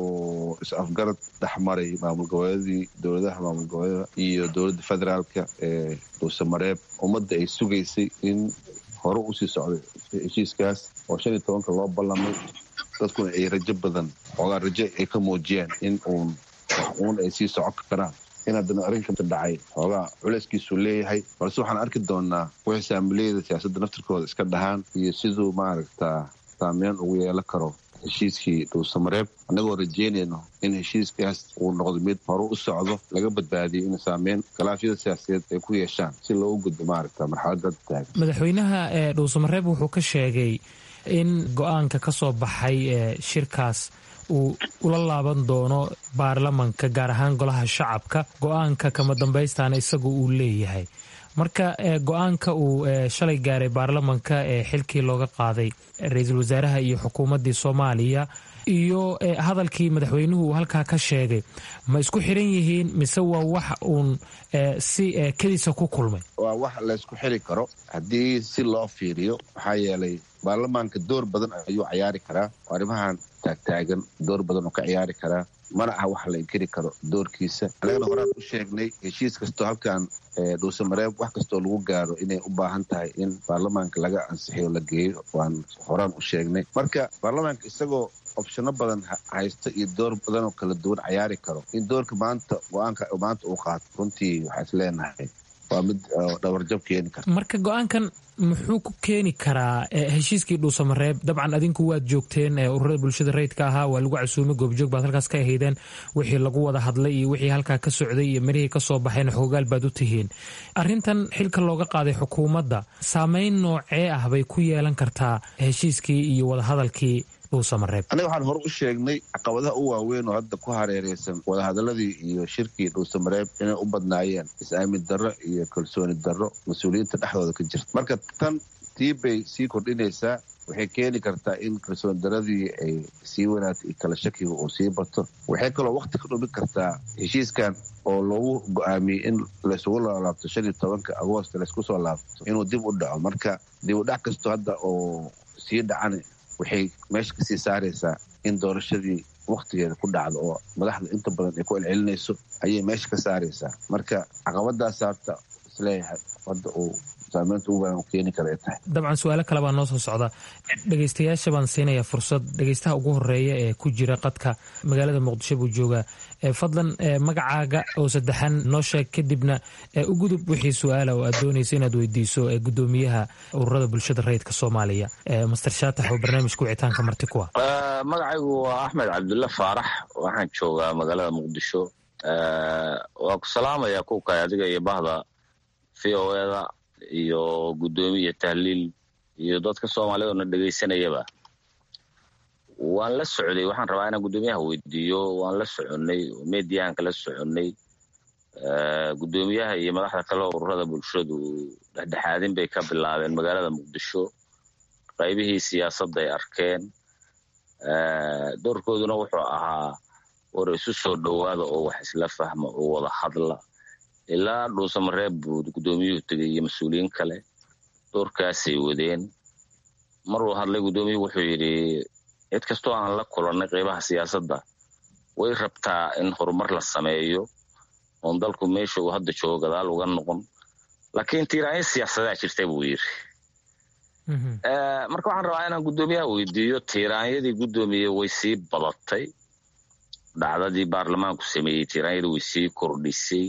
uu is-afgarad dhexmaray maamul goboleedadii dowladaha maamul goboleeda iyo dowladda federaalka ee dhuusamareeb ummadda ay sugaysay in hore usii socday heshiiskaas oo shan iyo tobanka loo ballamay dadkuna ay rajo badan xoogaa rajo ay ka muujiyeen in uun wax uun ay sii socon karaan in haddana arrinka dhacay xoogaa culeyskiisuu leeyahay balse waxaan arki doonaa wixii saamileyada siyaasadda naftirkooda iska dhahaan iyo siduu maaragtaa saameyn ugu yeelan karo heshiiskii dhuusamareeb annagoo rajeynayno in heshiiskaas uu noqdo mid hore u socdo laga badbaadiyo in saameyn khilaafyada siyaasadeed ay ku yeeshaan si loogu gudbo maaragta marxaladda taagan madaxweynaha ee dhuusamareeb wuxuu ka sheegay in go-aanka ka soo baxay ee shirkaas uu ula laaban doono baarlamanka gaar ahaan golaha shacabka go-aanka kama dambaystaana isagu uu leeyahay marka go-aanka uu shalay gaaray baarlamanka ee xilkii looga qaaday ra-iisul wasaaraha iyo xukuumaddii soomaaliya iyo hadalkii madaxweynuhu uu halkaa ka sheegay ma isku xiran yihiin mise waa wax uun si kediisa ku kulmay waa wax laysku xiri karo haddii si loo fiiriyo maxaa yeelay baarlamaanka door badan ayuu cayaari karaa arrimahan taagtaagan door badan oo ka ciyaari karaa mana aha wax la inkiri karo doorkiisa annagana horaan u sheegnay heshiis kastoo halkan dhuusamareeb wax kastoo lagu gaaro inay u baahan tahay in baarlamaanka laga ansixiyo la geeyo waan horaan u sheegnay marka baarlamaanka isagoo opshano badan haysta iyo door badan oo kala duwan cayaari karo in doorka maanta go-aanka maanta uu qaato runtii waxaa is leenahay waa mid dhabarjab keeni karta marka go-aankan muxuu ku keeni karaa heshiiskii dhuusamareeb dabcan adinku waad joogteen ururada bulshada rayidka ahaa waa lagu casuumay goobjoog baad halkaas ka ahaydeen wixii lagu wada hadlay iyo wixii halkaa ka socday iyo mirihii ka soo baxeen xoogaal baad u tihiin arrintan xilka looga qaaday xukuumadda saameyn noocee ah bay ku yeelan kartaa heshiiskii iyo wadahadalkii aniga waxaan hore u sheegnay caqabadaha u waaweyn oo hadda ku hareereysan wadahadaladii iyo shirkii dhuusamareeb inay u badnaayeen is-aamin darro iyo kalsooni darro mas-uuliyiinta dhexdooda ka jirta marka tan tii bay sii kordhinaysaa waxay keeni kartaa in kalsooni darradii ay sii wanaagto iyo kala shakiga uu sii bato waxay kaloo waqti ka dhumin kartaa heshiiskan oo loogu go-aamiyey in laysugu laalaabto shan iyo tobanka agoost laysku soo laabto inuu dib u dhaco marka dib u dhac kasto hadda oo sii dhacana waxay meesha kasii saaraysaa in doorashadii wakhtigeeda ku dhacdo oo madaxda inta badan ay ku celcelinayso ayay meesha ka saaraysaa marka caqabadaas haata isleeyahay hadda uu saameynta ugu badan keeni kara ay tahay dabcan su-aalo kale baa noo soo socda dhegaystayaasha baan siinayaa fursad dhegaystaha ugu horeeya ee ku jira qadka magaalada muqdisho buu joogaa fadlan magacaaga oo saddexan noo sheeg kadibna u gudub wixii su-aala oo aad doonaysa inaad weydiiso gudoomiyaha ururada bulshada rayidka soomaaliya master shaatax oo barnaamijka wicitaanka marti ku ah magacaygu waa axmed cabdulla faarax waxaan joogaa magaalada muqdisho waa ku salaamaya kuwkay adiga iyo bahda v o eda iyo guddoomiya tahliil iyo dadka soomaalida oo na dhegaysanayaba waan la socday waxaan rabaa inaan guddoomiyaha weydiiyo waan la soconnay mediahan kala soconnay guddoomiyaha iyo madaxda kale ururada bulshadu dhexdhexaadin bay ka bilaabeen magaalada muqdisho qaybihii siyaasadda ay arkeen doorkooduna wuxuu ahaa war isu soo dhowaada oo wax isla fahma oo wada hadla ilaa dhuusamareeb buu guddoomiyuhu tegay iyo mas-uuliyiin kale doorkaasay wadeen maruu hadlay guddoomiyuhu wuxuu yidhi cid kastoo aan la kulannay qaybaha siyaasadda way rabtaa in horumar la sameeyo oon dalku meesha uu hadda joogo gadaal uga noqon laakiin tiiraanyo siyaasadaa jirta buu yidhi marka waxaan rabaa inaan guddoomiyaha weydiiyo tiiraanyadii guddoomiye way sii badatay dhacdadii baarlamaanku sameeyey tiiraanyadii way sii kordhisay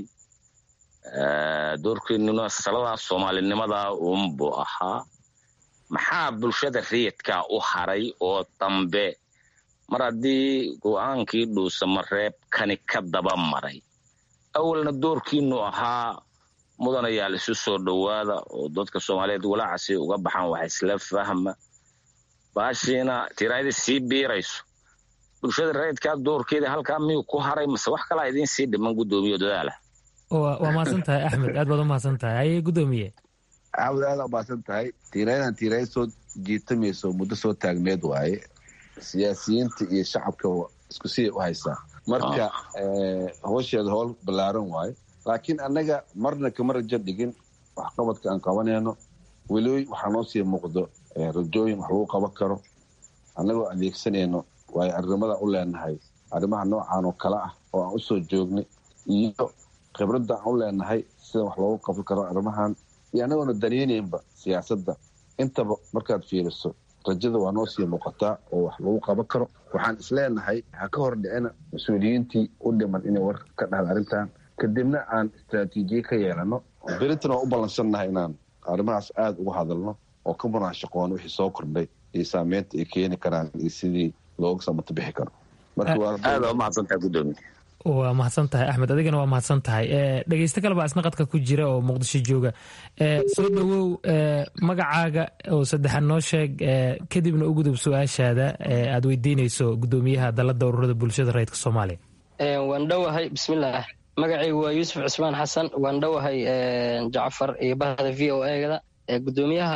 doorkeenuna saladaas soomaalinimadaa uunbuu ahaa maxaa bulshada rayidkaa u haray oo dambe mar haddii go-aankii dhuusamareeb kani ka daba maray awalna doorkiinu ahaa mudanayaal isu soo dhowaada oo dadka soomaaliyeed walaacasi uga baxaan wax isla fahma baashiina tiraayadii sii biirayso bulshada rayidkaa doorkeeda halkaa miyuu ku haray mase wax kalaa idiin sii dhiman guddoomiyo dadaala waa mahadsan tahay axmed aad baad u mahadsan tahay haye guddoomiye cawd aada umahadsan tahay tiiraayadan tiiraaya soo jiitamayso muddo soo taagneed waaye siyaasiyiinta iyo shacabka isku siday u haysaa marka howsheeda howl ballaaran waaye laakiin annaga marna kama rajo dhigin waxqabadka aan qabanayno weli waxaa noo sii muuqdo rajooyin wax lagu qaban karo annagoo adeegsanayno waayo arrimada u leenahay arrimaha noocan oo kale ah oo aan usoo joognay iyo khibradda aan u leenahay sida wax loogu qaban karo arrimahan iyo annagoona daneynaynba siyaasadda intaba markaad fiiriso rajada waa noo sii muuqataa oo wax lagu qaban karo waxaan isleenahay ha ka hor dhicina mas-uuliyiintii u dhiman inay war ka dhahan arrintan kadibna aan istraatiijiye ka yeelano berintan waa u ballansannahay inaan arrimahaas aada uga hadalno oo ka munaashaqoon wixii soo kordhay iyo saameynta ay keeni karaan iyo sidii looga samata bixi karo aada umahadsantahay gudoomiye waa mahadsan tahay axmed adigana waa mahadsan tahay dhegeysto kalebaa isna qadka ku jira oo muqdisho jooga soo dhowow magacaaga oo saddexaad noo sheeg kadibna u gudub su-aashaada aad weydiinayso gudoomiyaha dalada ururada bulshada rayidka soomaaliya waan dhowahay bismillaah magacaygu waa yuusuf cusmaan xasan waan dhowahay jacfar iyo bahda v o egada gudoomiyaha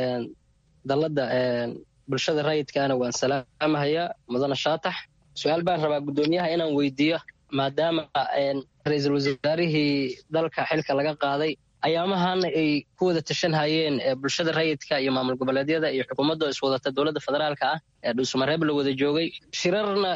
dalada bulshada rayidkaana waan salaamahayaa mudane shaatax su-aal baan rabaa gudoomiyaha inaan weydiiyo maadaama ra-iisul wasaarihii dalka xilka laga qaaday ayaamahana ay ku wada tashan hayeen bulshada rayidka iyo maamul goboleedyada iyo xukuumadda iswadata dowladda federaalka ah ee dhuusamareeb la wada joogay shirarna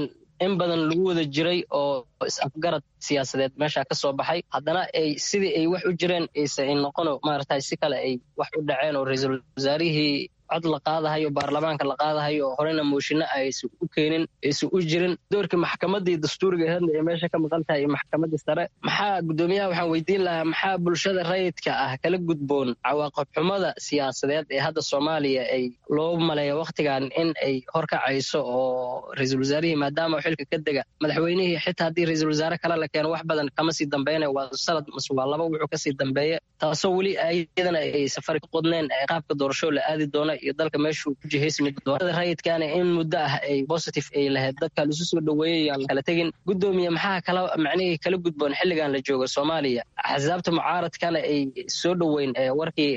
in badan lagu wada jiray oo is-afgarad siyaasadeed meesha ka soo baxay haddana ay sidii ay wax u jireen ayse noqono maaragtay si kale ay wax u dhaceen oo ra-iisul wasaarihii cod la qaadahayo baarlamaanka la qaadahayo horena mooshinno aysan u keenin aysan u jirin doorkii maxkamaddii dastuuriga hadla ee meesha ka maqan tahay iyo maxkamaddii sare maxaa guddoomiyaha waxaan weydiin lahaa maxaa bulshada rayidka ah kala gudboon cawaaqib xumada siyaasadeed ee hadda soomaaliya ay loo maleeya wakhtigan in ay horkacayso oo ra-iisul wasaarihii maadaama xilka ka dega madaxweynihii xitaa haddii ra-iisul wasaare kale la keeno wax badan kama sii dambeynaya waa sanad mase waa laba wuxuu kasii dambeeya taasoo weli iyadana ay safari ka qodneen qaabka doorasho la aadi doona iyo dalka meeshuu ku jihaysmi doorada rayidkaana in muddo ah ay positive ay lahayd dadka lisu soo dhoweeyay aan kala tegin guddoomiye maxaa kala macnihii kala gudboon xilligan la joogo soomaaliya axsaabta mucaaradkana ay soo dhoweyn warkii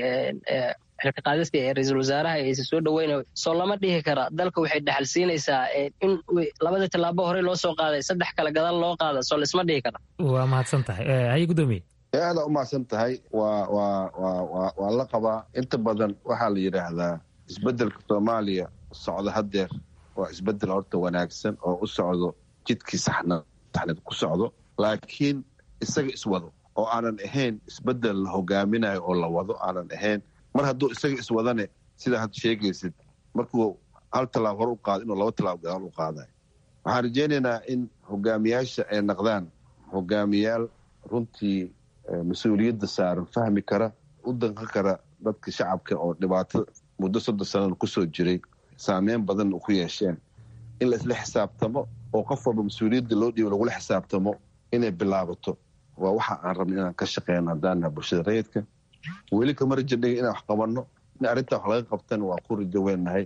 xilka qaadista ee ra-iisul wasaaraha aysa soo dhoweyna soo lama dhihi kara dalka waxay dhaxal siinaysaa in labada tallaabo horey loo soo qaaday saddex kale gadaal loo qaada soo laisma dhihi kara waa mahadsan tahay haye guddoomiye aada u mahadsan tahay waa waa waa waa waa la qabaa inta badan waxaa la yidhaahdaa isbeddelka soomaaliya socda haddeer waa isbeddel horta wanaagsan oo u socdo jidkii saxna saxneed ku socdo laakiin isaga iswado oo aanan ahayn isbeddel la hogaaminayo oo la wado aanan ahayn mar hadduu isaga iswadane sidaa had sheegaysid markuu hal tallaab hor u qaado inuu laba tallaab gadaal u qaadayo waxaan rajaynaynaa in hogaamiyaasha ay naqdaan hogaamiyaal runtii mas-uuliyadda saaran fahmi kara u danqan kara dadka shacabka oo dhibaato muddo soddon sanana kusoo jiray saameyn badanna ku yeesheen in la isla xisaabtamo oo qof walba mas-uuliyadda loo dhiibo lagula xisaabtamo inay bilaabato waa waxa aan rabna inaan ka shaqeyno haddaanaha bulshada rayidka weli kama rajo dhigin inaan wax qabanno in arrintaa wax laga qabtana waa ku rajo weennahay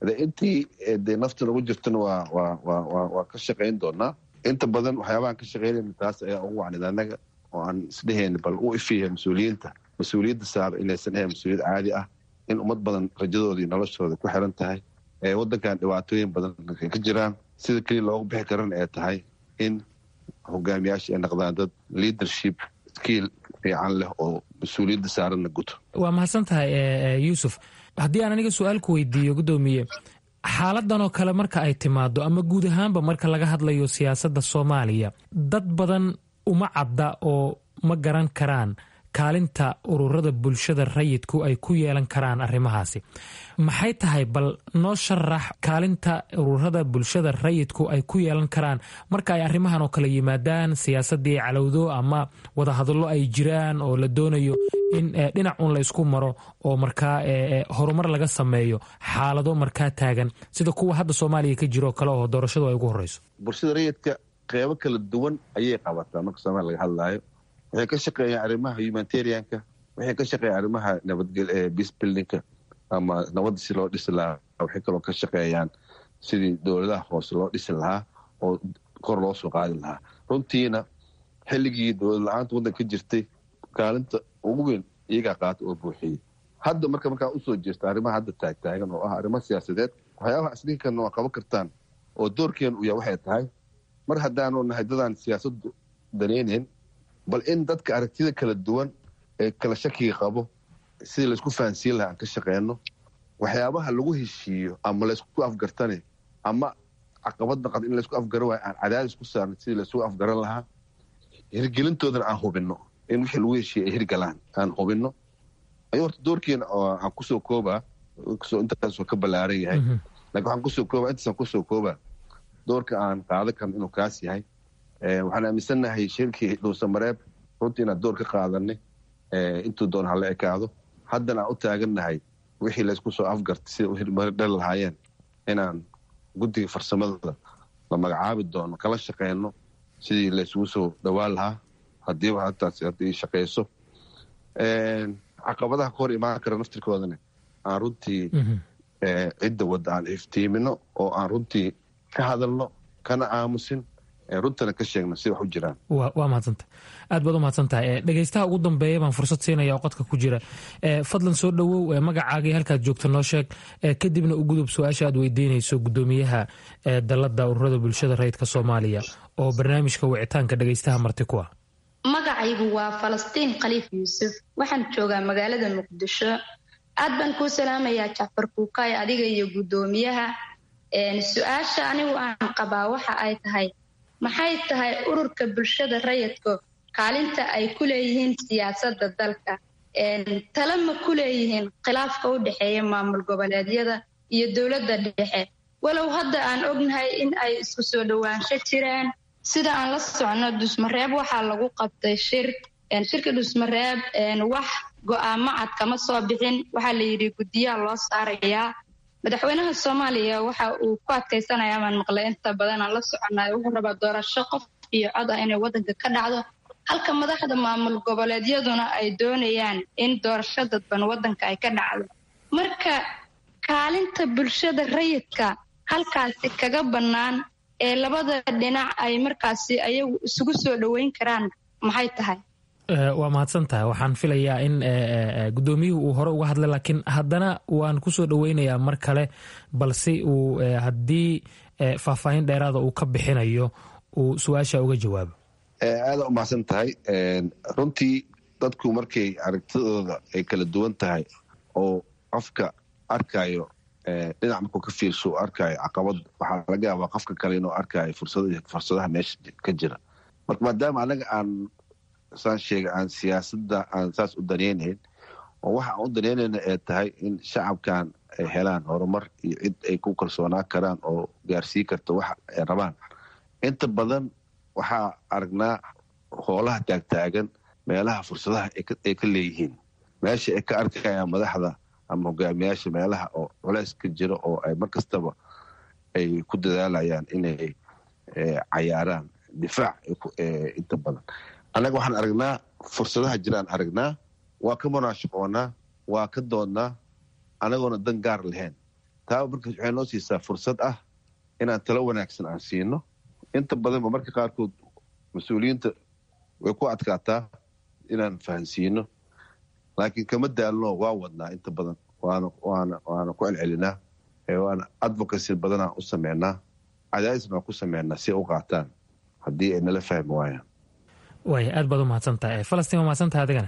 de intii dee nafta nagu jirtana waa waa waa waa waa ka shaqayn doonaa inta badan waxyaabahan ka shaqaynayna taas ayaa ugu wacnid annaga oo aan isdhehayna bal u ifiya mas-uuliyiinta mas-uuliyadda saara inaysan ahayn mas-uuliyad caadi ah in ummad badan rajadooda iyo noloshooda ku xiran tahay waddankan dhibaatooyin badan ka jiraan sida keliya loogu bixi karana ee tahay in hogaamiyaasha ay noqdaan dad leadership skiil fiican leh oo mas-uuliyadda saaranna guto waa mahadsan tahay yuusuf haddii aan aniga su-aal ku weydiiyo guddoomiye xaaladan oo kale marka ay timaado ama guud ahaanba marka laga hadlayo siyaasadda soomaaliya dad badan uma cadda oo ma garan karaan kaalinta ururada bulshada rayidku ay ku yeelan karaan arrimahaasi maxay tahay bal noo sharax kaalinta ururada bulshada rayidku ay ku yeelan karaan marka ay arrimahan oo kale yimaadaan siyaasadii calowdo ama wadahadallo ay jiraan oo la doonayo in dhinac un la isku maro oo markaa horumar laga sameeyo xaalado markaa taagan sida kuwa hadda soomaaliya ka jiro kale oo doorashadu ay ugu horeyso bulshada rayidka qeybo kala duwan ayay qabataa marka soomaaliya laga hadlaayo waxay ka shaqeeyaan arrimaha humanitarianka waxay ka shaqeeyaan arrimaha nabadgel peace buildingka ama nabadda si loo dhisi lahaa waxay kaloo ka shaqeeyaan sidii dowladaha hoose loo dhisi lahaa oo kor loo soo qaadi lahaa runtiina xilligii dowlad la-aanta waddanka ka jirtay kaalinta ugu weyn iyagaa qaata oo buuxiyey hadda marka markaa usoo jeesta arrimaha hadda taagtaagan oo ah arrimo siyaasadeed waxyaabaha isdhinkanna waa qaban kartaan oo doorkeenu u yahay waxay tahay mar haddaanu nahay dadaan siyaasaddu danaynayn bal in dadka aragtida kala duwan ee kala shakiga qabo sidii laysku fahansiin lahaa aan ka shaqeyno waxyaabaha lagu heshiiyo ama laysku afgartane ama caqabad naqad in laysku afgaran waayo aan cadaadis ku saarno sidii laysugu afgaran lahaa hirgelintoodana aan hubinno in wixii lagu heshiiya ay hirgalaan aan hubinno ayuu horta doorkeena aan kusoo koobaa intaasoo ka ballaaran yahay lakin waxaan kusoo koobaa intaasaan kusoo koobaa doorka aan qaadan karno inuu kaas yahay waxaan aaminsannahay shirkii dhuusamareeb runtii inaan door ka qaadanay intuu doon hala ekaado haddana aan u taagannahay wixii laysku soo afgartay sida u hirmari dhali lahaayeen inaan guddiga farsamada la magacaabi doono kala shaqeyno sidii laysugu soo dhowaan lahaa hadiiba hataas haddii shaqeyso caqabadaha ka hor imaan kara naftirkoodana aan runtii cidda wadda aan iftiimino oo aan runtii ka hadalno kana aamusin runtana ka sheegno si wax u jiraan waa mahadsanta aad baad u mahadsantahay dhegeystaha ugu dambeeya baan fursad siinaya oo qodka ku jira fadlan soo dhowow magacaagii halkaad joogto noo sheeg kadibna u gudub su-aasha aad weydiinayso gudoomiyaha dalada ururada bulshada rayidka soomaaliya oo barnaamijka wicitaanka dhegeystaha marti ku ah magacaygu waa falastiin khaliif yuusuf waxaan joogaa magaalada muqdisho aad baan kuu salaamayaa jacfar kuukaay adiga iyo guddoomiyaha su-aasha anigu aan qabaa waxa ay tahay maxay tahay ururka bulshada rayidka kaalinta ay ku leeyihiin siyaasadda dalka tale ma ku leeyihiin khilaafka u dhexeeya maamul goboleedyada iyo dowladda dhexe walow hadda aan ognahay in ay isku soo dhowaansho jiraan sida aan la socno dhusmareeb waxaa lagu qabtay shir shirka dhusmareeb wax go-aamo cad kama soo bixin waxaa la yidhi guddiyaha loo saarayaa madaxweynaha soomaaliya waxa uu ku adkaysanaya amaan maqlay inta badan aan la soconay wuxuu rabaa doorasho qof iyo cod ah inay waddanka ka dhacdo halka madaxda maamul goboleedyaduna ay doonayaan in doorasho dadban waddanka ay ka dhacdo marka kaalinta bulshada rayidka halkaasi kaga bannaan ee labada dhinac ay markaasi ayagu isugu soo dhoweyn karaan maxay tahay waa mahadsan tahay waxaan filayaa in guddoomiyuhu uu hore uga hadlay laakiin haddana waan kusoo dhoweynayaa mar kale balse uu haddii faahfaahin dheeraada uu ka bixinayo uu su-aasha uga jawaabo aada u mahadsan tahay runtii dadku markay aragtidooda ay kala duwan tahay oo qofka arkayo dhinac markuu ka fiirso u arkayo caqabad waxaa laga yaabaa qofka kale inuu arkayo fursadaha meesha ka jira marka maadaama anaga aan saan sheega aan siyaasadda aan saas u danaynayn oo waxa aan u danaynayna ee tahay in shacabkan ay helaan horumar iyo cid ay ku kalsoonaan karaan oo gaarsii karta waxa ay rabaan inta badan waxaa aragnaa hoolaha taagtaagan meelaha fursadaha ay ka leeyihiin meesha ay ka arkayaan madaxda ama hogaamiyaasha meelaha oo culeys ka jira oo ay mar kastaba ay ku dadaalayaan inay cayaaraan difaac inta badan annaga waxaan aragnaa fursadaha jiraan aragnaa waa ka munaashaqoonaa waa ka doodnaa anagoona dan gaar lahayn taa marka waxay noo siisaa fursad ah inaan talo wanaagsan aan siino inta badanba marka qaarkood mas-uuliyiinta way ku adkaataa inaan fahansiino laakiin kama daalno waa wadnaa inta badan waana waana waana ku celcelinaa waana advocacy badanaa u sameynaa cadaadisna waan ku sameynaa si u qaataan haddii ay nala fahmi waayaan waaya aad baad u mahadsantahay falastiin waa mahadsantahay adigana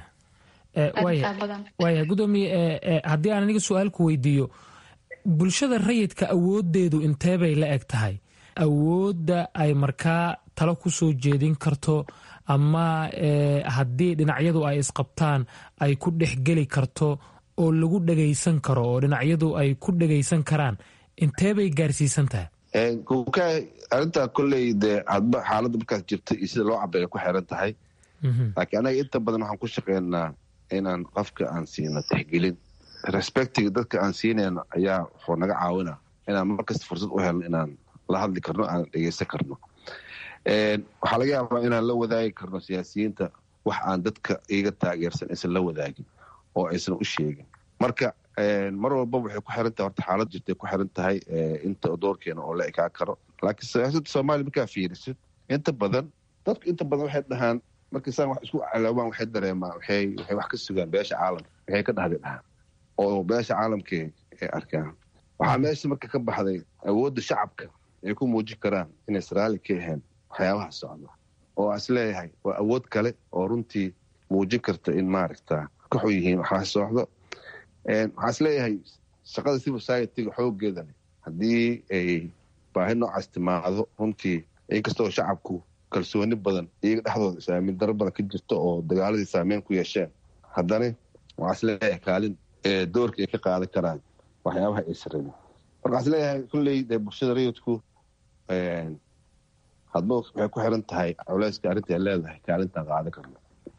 waaya gudoomiye haddii aan aniga su-aal ku weydiiyo bulshada rayidka awoodeedu inteebay la eg tahay awoodda ay markaa talo ku soo jeedin karto ama haddii dhinacyadu ay isqabtaan ay ku dhexgeli karto oo lagu dhegaysan karo oo dhinacyadu ay ku dhegaysan karaan inteebay gaarsiisan tahay arintaa kolley dee hadba xaaladda markaas jirta iyo sida loo cabeeya ku xiran tahay laakiin anaga inta badan waxaan ku shaqeynaa inaan qofka aan siino tixgelin respectiga dadka aan siinayno ayaa wuxuu naga caawina inaan markasta fursad u helno inaan la hadli karno aan dhegeysan karno waxaa laga yaabaa inaan la wadaagi karno siyaasiyiinta wax aan dadka iga taageersan aysan la wadaagin oo aysan u sheegin marka mar walbaba waxay ku xiran tahay horta xaalad jirtay ku xiran tahay inta doorkeena oo la ekaa karo laakiin siyaasadda soomaaliya markaa fiirisid inta badan dadku inta badan waxay dhahaan markay saan wax isku caloobaan waxay dareemaan waxay waxay wax ka sugaan beesha caalamka waxay ka dhahday dhahaan oo beesha caalamkii ay arkaan waxaa meesha marka ka baxday awoodda shacabka ay ku muujin karaan inaysan raalli ka ahayn waxyaabaha socda oo is leeyahay waa awood kale oo runtii muujin karta in maaragta ka xun yihiin waxaa socdo waxaa is leeyahay shaqada civil society-ga xoogeeda haddii ay baahi noocaas timaado runtii inkastoo shacabku kalsooni badan iyaga dhexdooda isaamin daro badan ka jirto oo dagaaladii saameyn ku yeesheen haddana waxaa is leeyahay kaalin doorka ay ka qaadan karaan waxyaabaha ay sarabin marka waxaa is leeyahay kulley dee bulshada rayidku hadba waxay ku xiran tahay culeyska arrinta ay leedahay kaalintaan qaadan karno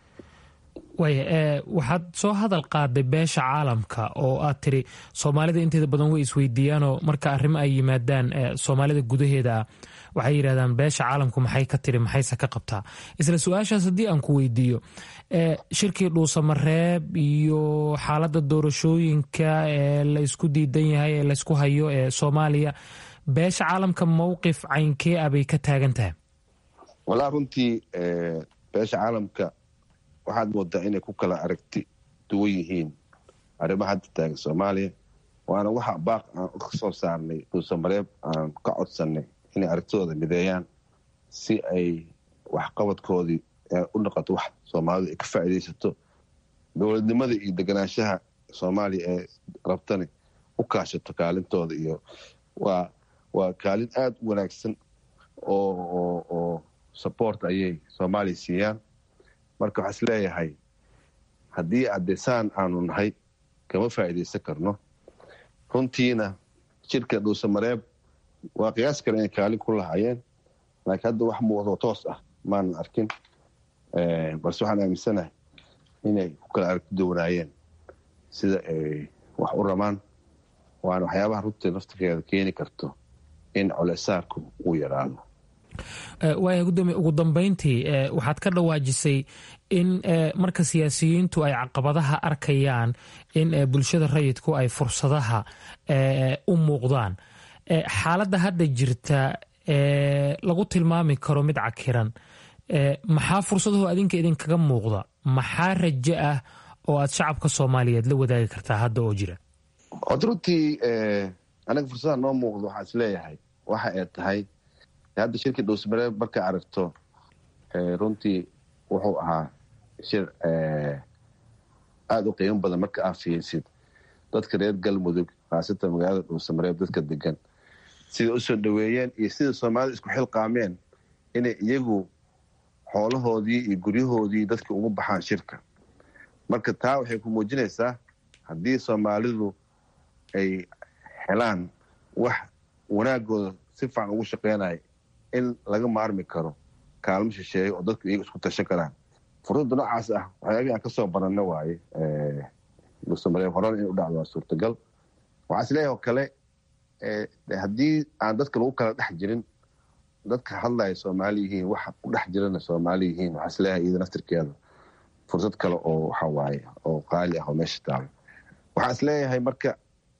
waaya waxaad soo hadal qaaday beesha caalamka oo aad tiri soomaalida inteeda badan way isweydiiyaanoo marka arrimo ay yimaadaan soomaalida gudaheeda ah waxay yidhahdaan beesha caalamku maxay ka tiri maxayse ka qabtaa isla su-aashaas haddii aan ku weydiiyo shirkii dhuusamareeb iyo xaaladda doorashooyinka ee la isku diidan yahay ee laysku hayo ee soomaaliya beesha caalamka mowqif caynkee ah bay ka taagan tahay walaa runtii beesha caalamka waxaad moodaa inay ku kala aragti duwan yihiin arrimaha hadda taagan soomaaliya waana waxa baaq aan ka soo saarnay dhuusamareeb aan ka codsanay inay aragtidooda mideeyaan si ay waxqabadkoodii u noqoto wax soomaalidu ay ka faa'iidaysato dowladnimada iyo deganaanshaha soomaaliya ee rabtani u kaashato kaalintooda iyo waa waa kaalin aada u wanaagsan oo oo support ayay soomaaliya siiyaan marka waxaa is leeyahay haddii addesaan aanu nahay kama faa'iidaysan karno runtiina jirka dhuusamareeb waa qiyaas kale inay kaalin ku lahaayeen laakiin hadda wax muuqdo toos ah maanan arkin balse waxaan aaminsanahay inay ku kala aragti downaayeen sida ay wax u rabaan waana waxyaabaha runtii naftigeeda keeni karto in colesaarku uu yaraado waaya gudoomiye ugu dambeyntii waxaad ka dhawaajisay in marka siyaasiyiintu ay caqabadaha arkayaan in bulshada rayidku ay fursadaha u muuqdaan xaaladda hadda jirta lagu tilmaami karo mid cakiran maxaa fursadaho adinka idinkaga muuqda maxaa rajo ah oo aad shacabka soomaaliyeed la wadaagi kartaa hadda oo jira od runtii anaga fursadaha noo muuqda waxaa is leeyahay waxa ay tahay hadda shirkii dhuusmareeb markay aragto runtii wuxuu ahaa shir aada u qiimo badan marka aa fiirsid dadka reer galmudug khaasatan magaalada dhuusamareeb dadka degan sida usoo dhaweeyeen iyo sida soomaalida isku xilqaameen inay iyagu xoolahoodii iyo guryahoodii dadka ugu baxaan shirka marka taa waxay ku muujinaysaa haddii soomaalidu ay helaan wax wanaagooda si fiican ugu shaqeynaya in laga maarmi karo kaalmo shisheeye oo dadku iyaga isku tashan karaan fursadda noocaas ah waxyaabihii aan kasoo baranna waaye dhuusamareeb horena in u dhacdo waa suurtagal waxaa isleeyahay oo kale haddii aan dadka lagu kala dhex jirin dadka hadlaya soomaali yihiin waxa ku dhex jirana soomaali yihiin waxaa isleeyahay iyada naftirkeeda fursad kale oo waxa waaye oo qaali ah oo meesha taalo waxaa isleeyahay marka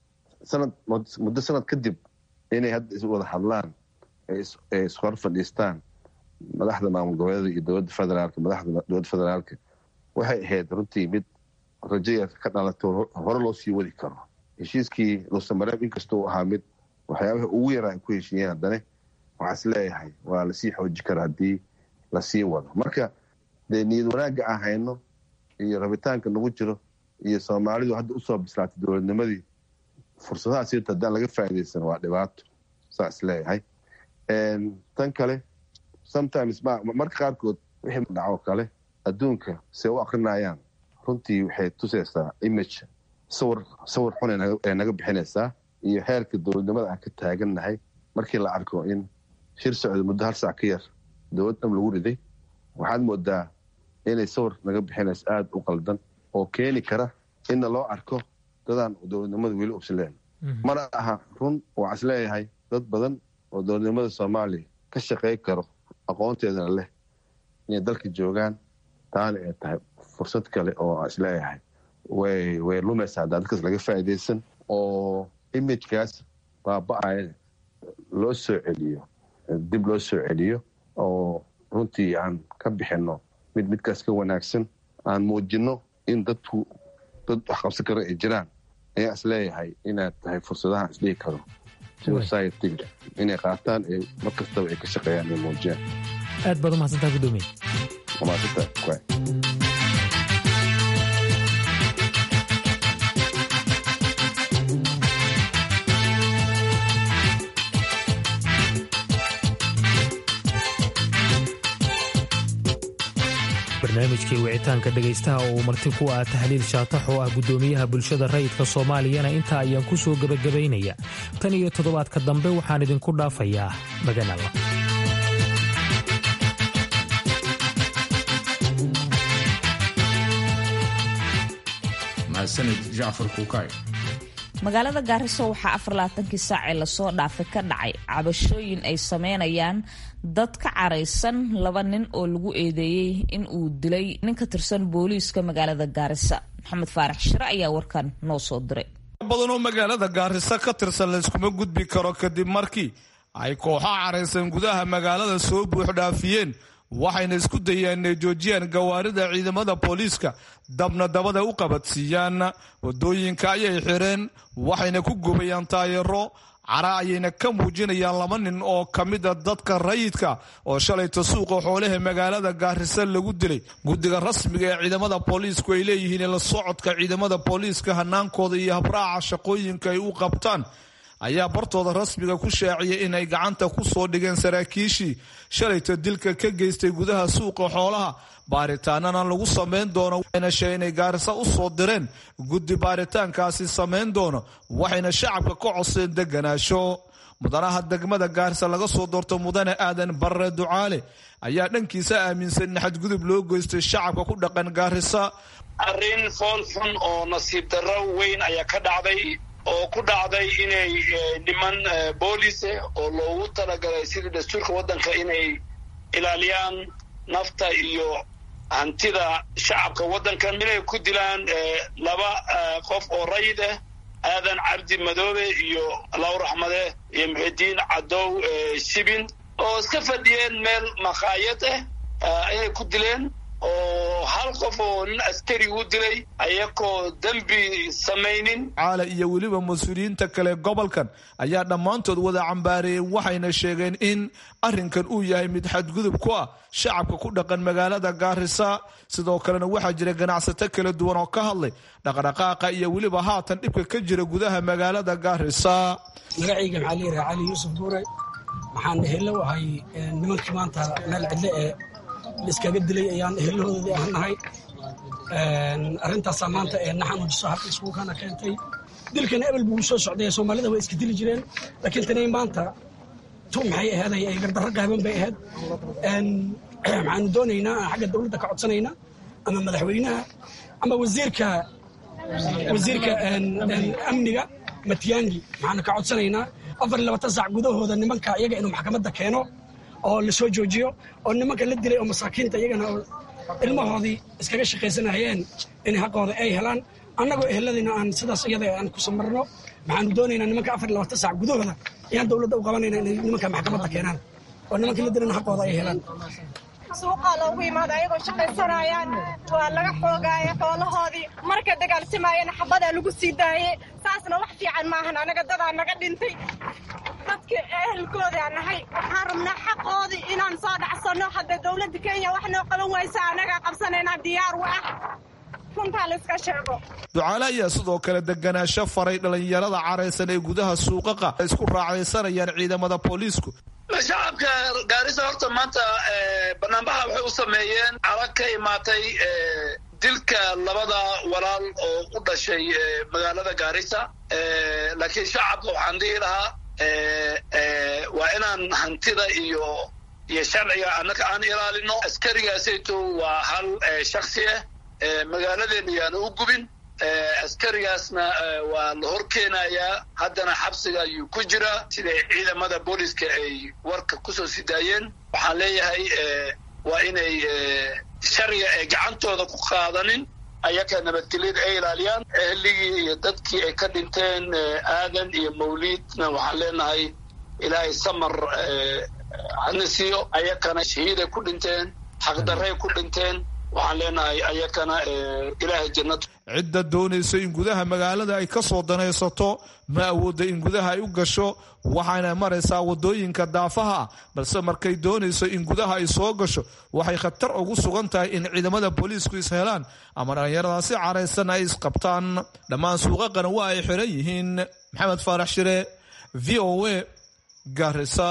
sanad muddo sanad kadib inay hadda iswada hadlaan ay ishor fadhiistaan madaxda maamul goboleeda iyo dowladda federaalka madaxda dowladda federaalka waxay ahayd runtii mid rajaya ka dhalato hore loo sii wadi karo heshiiskii luusamareeb inkasta uu ahaa mid waxyaabaha ugu yaraa ay ku heshiiyeen haddane waxaa is leeyahay waa lasii xooji kara haddii lasii wado marka dee niyad wanaagga aan hayno iyo rabitaanka nagu jiro iyo soomaalidu hadda usoo bislaatay dowladnimadii fursadaha sirta haddaan laga faaidaysan waa dhibaato saa is leeyahay tan kale sometimes marka qaarkood wixii dhaco kale adduunka se u akrinayaan runtii waxay tusaysaa image sawir sawir xun ee naga bixinaysaa iyo heerka dowladnimada aan ka taagannahay markii la arko in shir socda muddo hal saac ka yar dowlad dham lagu riday waxaad moodaa inay sawir naga bixinayso aada u qaldan oo keeni kara inna loo arko dadaan dowladnimada weli ubsileen mana aha run waxaa is leeyahay dad badan oo dowladnimada soomaaliya ka shaqey karo aqoonteedana leh inay dalka joogaan taana ay tahay fursad kale oo isleeyahay way way lumaysaa haddaa dadkaas laga faa'iidaysan oo imagekaas baaba-aya loo soo celiyo dib loo soo celiyo oo runtii aan ka bixinno mid midkaas ka wanaagsan aan muujinno in dadku dad wax qabsan kara ay jiraan ayaa is leeyahay inaad tahay fursadaha isdhigi karo societyga inay qaataan ee mar kastaba ay ka shaqeeyaan ay muujiyaan aad baad umahadsantaa gudoomiye umahadsantaa barnaamijkii wicitaanka dhegaystaha oo uu marti ku ah tahliil shaatax oo ah guddoomiyaha bulshada rayidka soomaaliyana intaa ayaan ku soo gebagabaynaya tan iyo toddobaadka dambe waxaan idinku dhaafayaa maganala mahadsanid jacfar kuukay magaalada gaariso waxaa afarlaatankii saac ee lasoo dhaafay ka dhacay cabashooyin ay sameynayaan dad ka caraysan laba nin oo lagu eedeeyey in uu dilay nin ka tirsan booliiska magaalada gaarisa maxamed faarax shire ayaa warkan noo soo diray badan oo magaalada gaariso ka tirsan layskuma gudbi karo kadib markii ay kooxo caraysan gudaha magaalada soo buuxdhaafiyeen waxayna isku dayeen inay joojiyaan gawaarida ciidamada booliiska dabna dabada u qabadsiiyaan wadooyinka ayay xireen waxayna ku gubayaan taayaro cara ayayna ka muujinayaan laba nin oo ka mida dadka rayidka oo shalayta suuqa xoolaha magaalada gaarisa lagu dilay guddiga rasmiga ee ciidamada booliisku ay leeyihiin la socodka ciidamada booliiska hanaankooda iyo habraaca shaqooyinka ay u qabtaan ayaa bartooda rasmiga ku shaaciyay inay gacanta ku soo dhigeen saraakiishii shalayta dilka ka geystay gudaha suuqa xoolaha baaritaanana lagu samayn doono waxayna sheegeen inay gaarisa u soo direen guddi baaritaankaasi samayn doono waxayna shacabka ka codseen deganaasho mudanaha degmada gaarisa laga soo doorto mudane aadan barre ducaale ayaa dhankiisa aaminsan in xadgudub loo geystay shacabka ku dhaqan gaarisa arrin fool xun oo nasiib darro weyn ayaa ka dhacday oo ku dhacday inay niman boolice oo loogu talagalay sidii dastuurka waddanka inay ilaaliyaan nafta iyo hantida shacabka waddankan inay ku dilaan laba qof oo rayid ah aadan cabdi madoobe iyo law raxmade iyo muxidiin cadow shibin oo iska fadhiyeen meel makhaayad ah inay ku dileen oo hal qof oo nin askari u dilay ayakoo dembi samaynin caala iyo weliba mas-uuliyiinta kale gobolkan ayaa dhammaantood wada cambaareeyeen waxayna sheegeen in arrinkan uu yahay mid xadgudub ku ah shacabka ku dhaqan magaalada gaarisa sidoo kalena waxaa jira ganacsato kala duwan oo ka hadlay dhaqdhaqaaqa iyo weliba haatan dhibka ka jira gudaha magaalada gaarisa magacayga maxaa layidhaha cali yuusuf buure waxaan ehelo ahay nimankii maanta meel cidle ee liskaga dilay ayaan ehelahoodii ahnahay arrintaasaa maanta ee naxanuujiso halka iskuulkana keentay dilkana ebel buu soo socday soomaalida way iska dili jireen laakiin tanay maanta tu maxay aheeday ay gardarro gaaban bay ahayd waxaanu doonaynaa xagga dowladda ka codsanayna ama madaxweynaha ama wasiirka wasiirka amniga matiyangi waxaanu ka codsanaynaa afar iyo labatan saac gudahooda nimanka iyaga inuu maxkamadda keeno oo lasoo joojiyo oo nimanka la dilay oo masaakiinta iyagana ilmahoodii iskaga shaqaysanayeen in xaqooda ay helaan annagoo eheladayna aan sidaas iyada aan ku samarno maxaanu doonaynaa nimanka afar iyo labaatan saac gudahooda ayaan dowladda u qabanayna inay nimanka maxkamadda keenaan oo nimankii la dilana xaqooda ay helaan suuqaa loogu imaada ayagoo shaqaysanayaan waa laga xoogaaya xoolahoodii markay dagaalsamaayeen xabadaa lagu sii daayey saasna wax fiican maahan anaga dadaa naga dhintay dadka ehelkoodaa nahay waxaan rabnaa xaqoodii inaan soo dhacsanno hadda dowladda kenya wax noo qaban waysa anagaa qabsanaynaa diyaar wa ah runtaa layska sheego ducaale ayaa sidoo kale deganaansho faray dhallinyarada caraysan ee gudaha suuqaqa ay isku raacdaysanayaan ciidamada booliisku shacabka gaarisa horta maanta banaanbaxa waxay u sameeyeen calag ka imaatay dilka labada walaal oo u dhashay magaalada gaarisa laakiin shacabka waxaan dhihi lahaa waa inaan hantida iyo iyo sharciga annaka aan ilaalino askarigaasayto waa hal shaksi ah magaaladeena yaana u gubin askarigaasna waa la hor keenayaa haddana xabsiga ayuu ku jiraa siday ciidamada booliska ay warka kusoo sidaayeen waxaan leeyahay waa inay sharciga ay gacantooda ku qaadanin ayaka nabadgelyada ay ilaaliyaan ehligii iyo dadkii ay ka dhinteen aadan iyo mawliidna waxaan leenahay ilaahay samar hana siiyo ayakana shahiiday ku dhinteen xaqdarray ku dhinteen waxaan leenahay ayakana ilaahay jannad cidda doonaysa in gudaha magaalada ay ka soo danaysato ma awoodda in gudaha ay u gasho waxaana maraysaa waddooyinka daafaha balse markay doonayso in gudaha ay soo gasho waxay khatar ugu sugan tahay in ciidamada booliisku is helaan ama dhallinyaradaasi caraysan ay isqabtaan dhammaan suuqaqana waa ay xiran yihiin maxamed faarax shire v o a garisa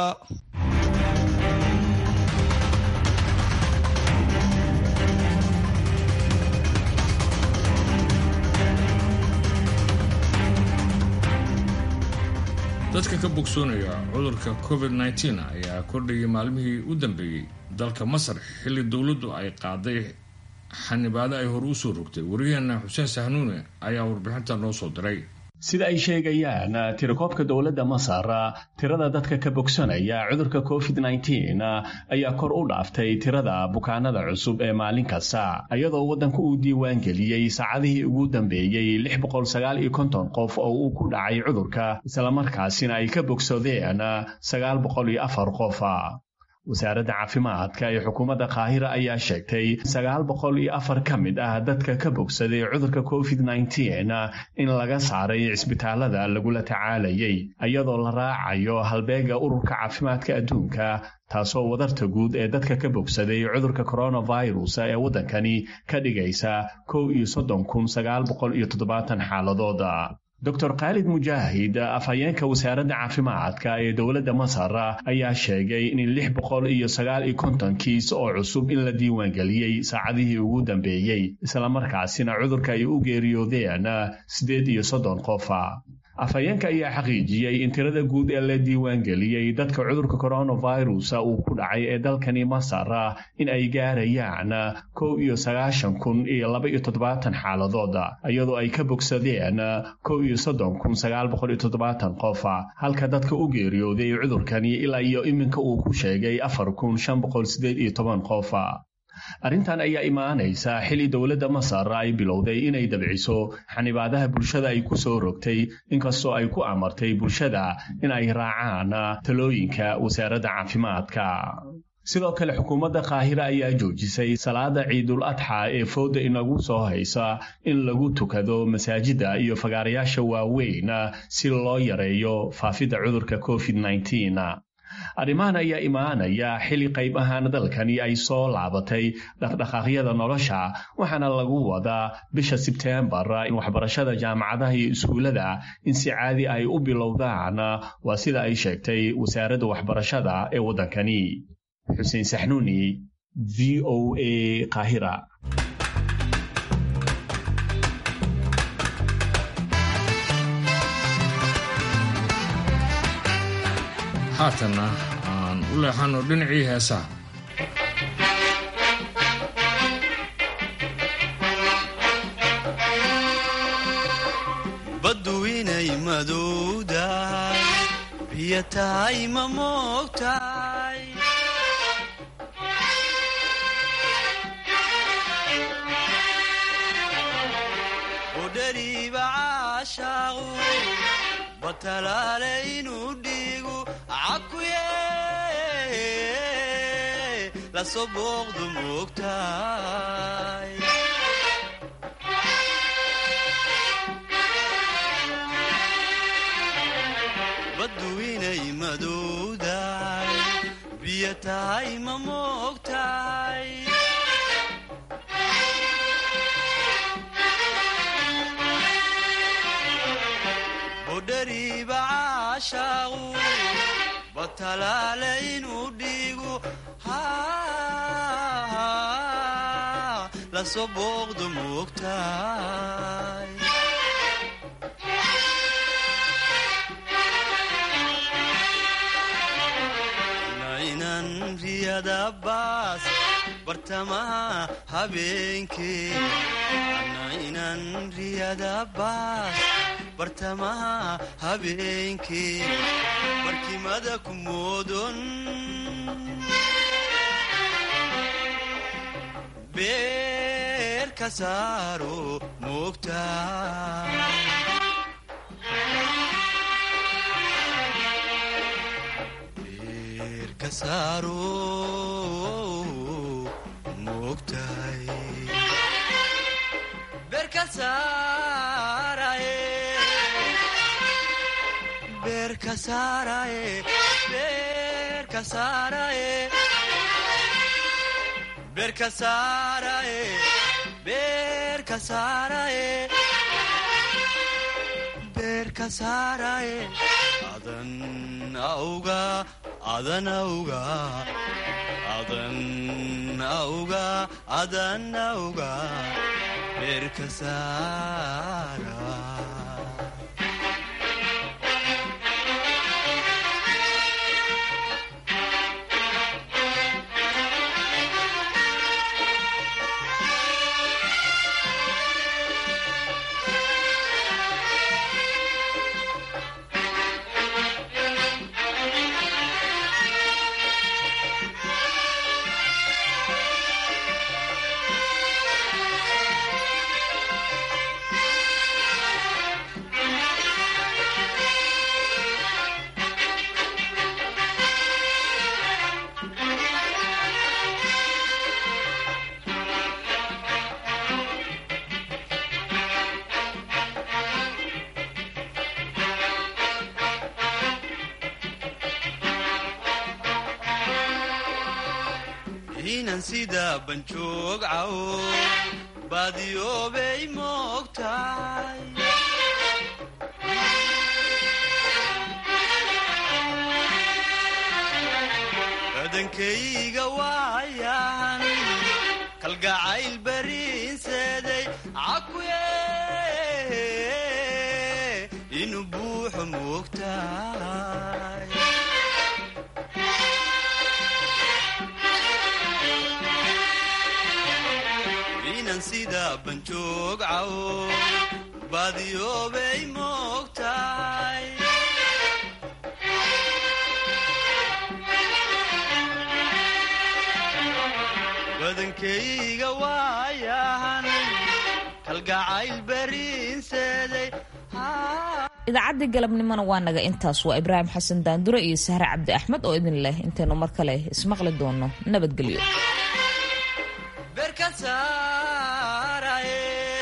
dadka ka bogsoonaya cudurka covid nteen ayaa kordhayay maalmihii u dambeeyey dalka masar xilli dowladdu ay qaaday xanibaado ay hore u soo rogtay wariyaheena xuseen sahnuune ayaa warbixinta noo soo diray sida ay sheegayaan tirakoobka dowladda masar tirada dadka ka bogsanaya cudurka covid nteen ayaa kor u dhaaftay tirada bukaanada cusub ee maalin kasta iyadoo waddanka uu diiwaan geliyey saacadihii ugu dambeeyey lix boqol sagaal iyo konton qof oo uu ku dhacay cudurka islamarkaasina ay ka bogsadeen sagaal boqol iyo afar qof wasaaradda caafimaadka ee xukuumadda kaahira ayaa sheegtay sagaal boqol iyo afar ka mid ah dadka ka bogsaday cudurka covid nteen in laga saaray cisbitaalada lagula tacaalayay iyadoo la raacayo halbeega ururka caafimaadka adduunka taasoo wadarta guud ee dadka ka bogsaday cudurka coronavirus ee waddankani ka dhigaysa kow iyo soddon kun sagaal boqol iyo toddobaatan xaaladooda dor khaalid mujaahid afhayeenka wasaaradda caafimaadka ee dowladda masar ayaa sheegay in lix boqol iyo sagaal iyo konton kiis oo cusub in la diiwaangeliyey saacadihii ugu dambeeyey islamarkaasina cudurka ay u geeriyoodeen siddeed iyo soddon qofa afhayeenka ayaa xaqiijiyey in tirada guud ee la diiwaangeliyey dadka cudurka coronavirus uu ku dhacay ee dalkani masar in ay gaarayaan kow iyo sagaashan kun iyo laba iyo toddobaatan xaaladood iyadoo ay ka bogsadeen kow iyo soddon kun sagaal boqol iyo toddobaatan qof halka dadka u geeriyooday cudurkani ilaa iyo iminka uu ku sheegay afar kun shan boqol sideed iyo toban qof arrintan ayaa imaanaysa xili dowladda masar ay bilowday inay dabciso xanibaadaha bulshada ay ku soo rogtay inkastoo ay ku amartay bulshada in ay raacaan talooyinka wasaaradda caafimaadka sidoo kale xukuumadda kaahira ayaa joojisay salaada ciidul adxa ee fooda inagu soo haysa in lagu tukado masaajidda iyo fagaarayaasha waaweyn si loo yareeyo faafidda cudurka covid arrimahan ayaa imaanaya xili qayb ahaan dalkani ay soo laabatay dhaqdhaqaaqyada nolosha waxaana lagu wadaa bisha sebteembar in waxbarashada jaamacadaha iyo iskuullada in si caadi ay u bilowdaan waa sida ay sheegtay wasaaradda waxbarashada ee waddankani xuseen saxnuuni v o a kahira haatanna aan u leexano dhinacii heesaha baddu inay madowdahay biyo tahay ma moogtahay udhariiba caashaaqu batalaale inuu dhiigu cakuye lasoo booqdu moogtahay baddu inay madowdahay biyo tahay ma moogtahay bodhariiba caashaaqu batalaale inuu dhiigu lasoo booqdu moogtahay nainan riyada baas bartamaha habeenkee nainan riyada baas bartamaha habeenkee barkimada ku moodon beer ka saaro moogtaa beer ka saaro moogtahay beer ka saaraye beer ka saaraye beer ka saaraye beer ka saaraye beer ka saaraye beer ka saaraye adan auga adan auga adan auga adan auga beer ka saara inan sida banjoog cawo baadiyoobay moogtahay badankayga waayan kalgacayl bariinseeday cakuye inuu buuxo moogtahay inan sida banjoog cawo baadiyoobay moogtahay badankayga waayahan kalgacayl bariinseeday idaacaddii galabnimona waa naga intaas waa ibraahim xasan daandure iyo sahre cabdi axmed oo idin leh intaynu mar kale ismaqli doono nabadgelyo beerka saaraye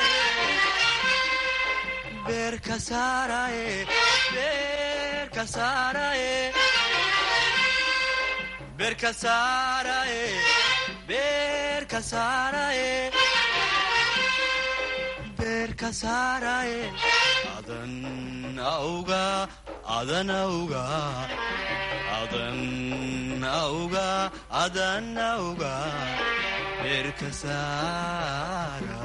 beerka saaraye beerka saaraye beerka saaraye beerka saaraye beerka saaraye adan auga adan auga adan auga adan auga beerka saara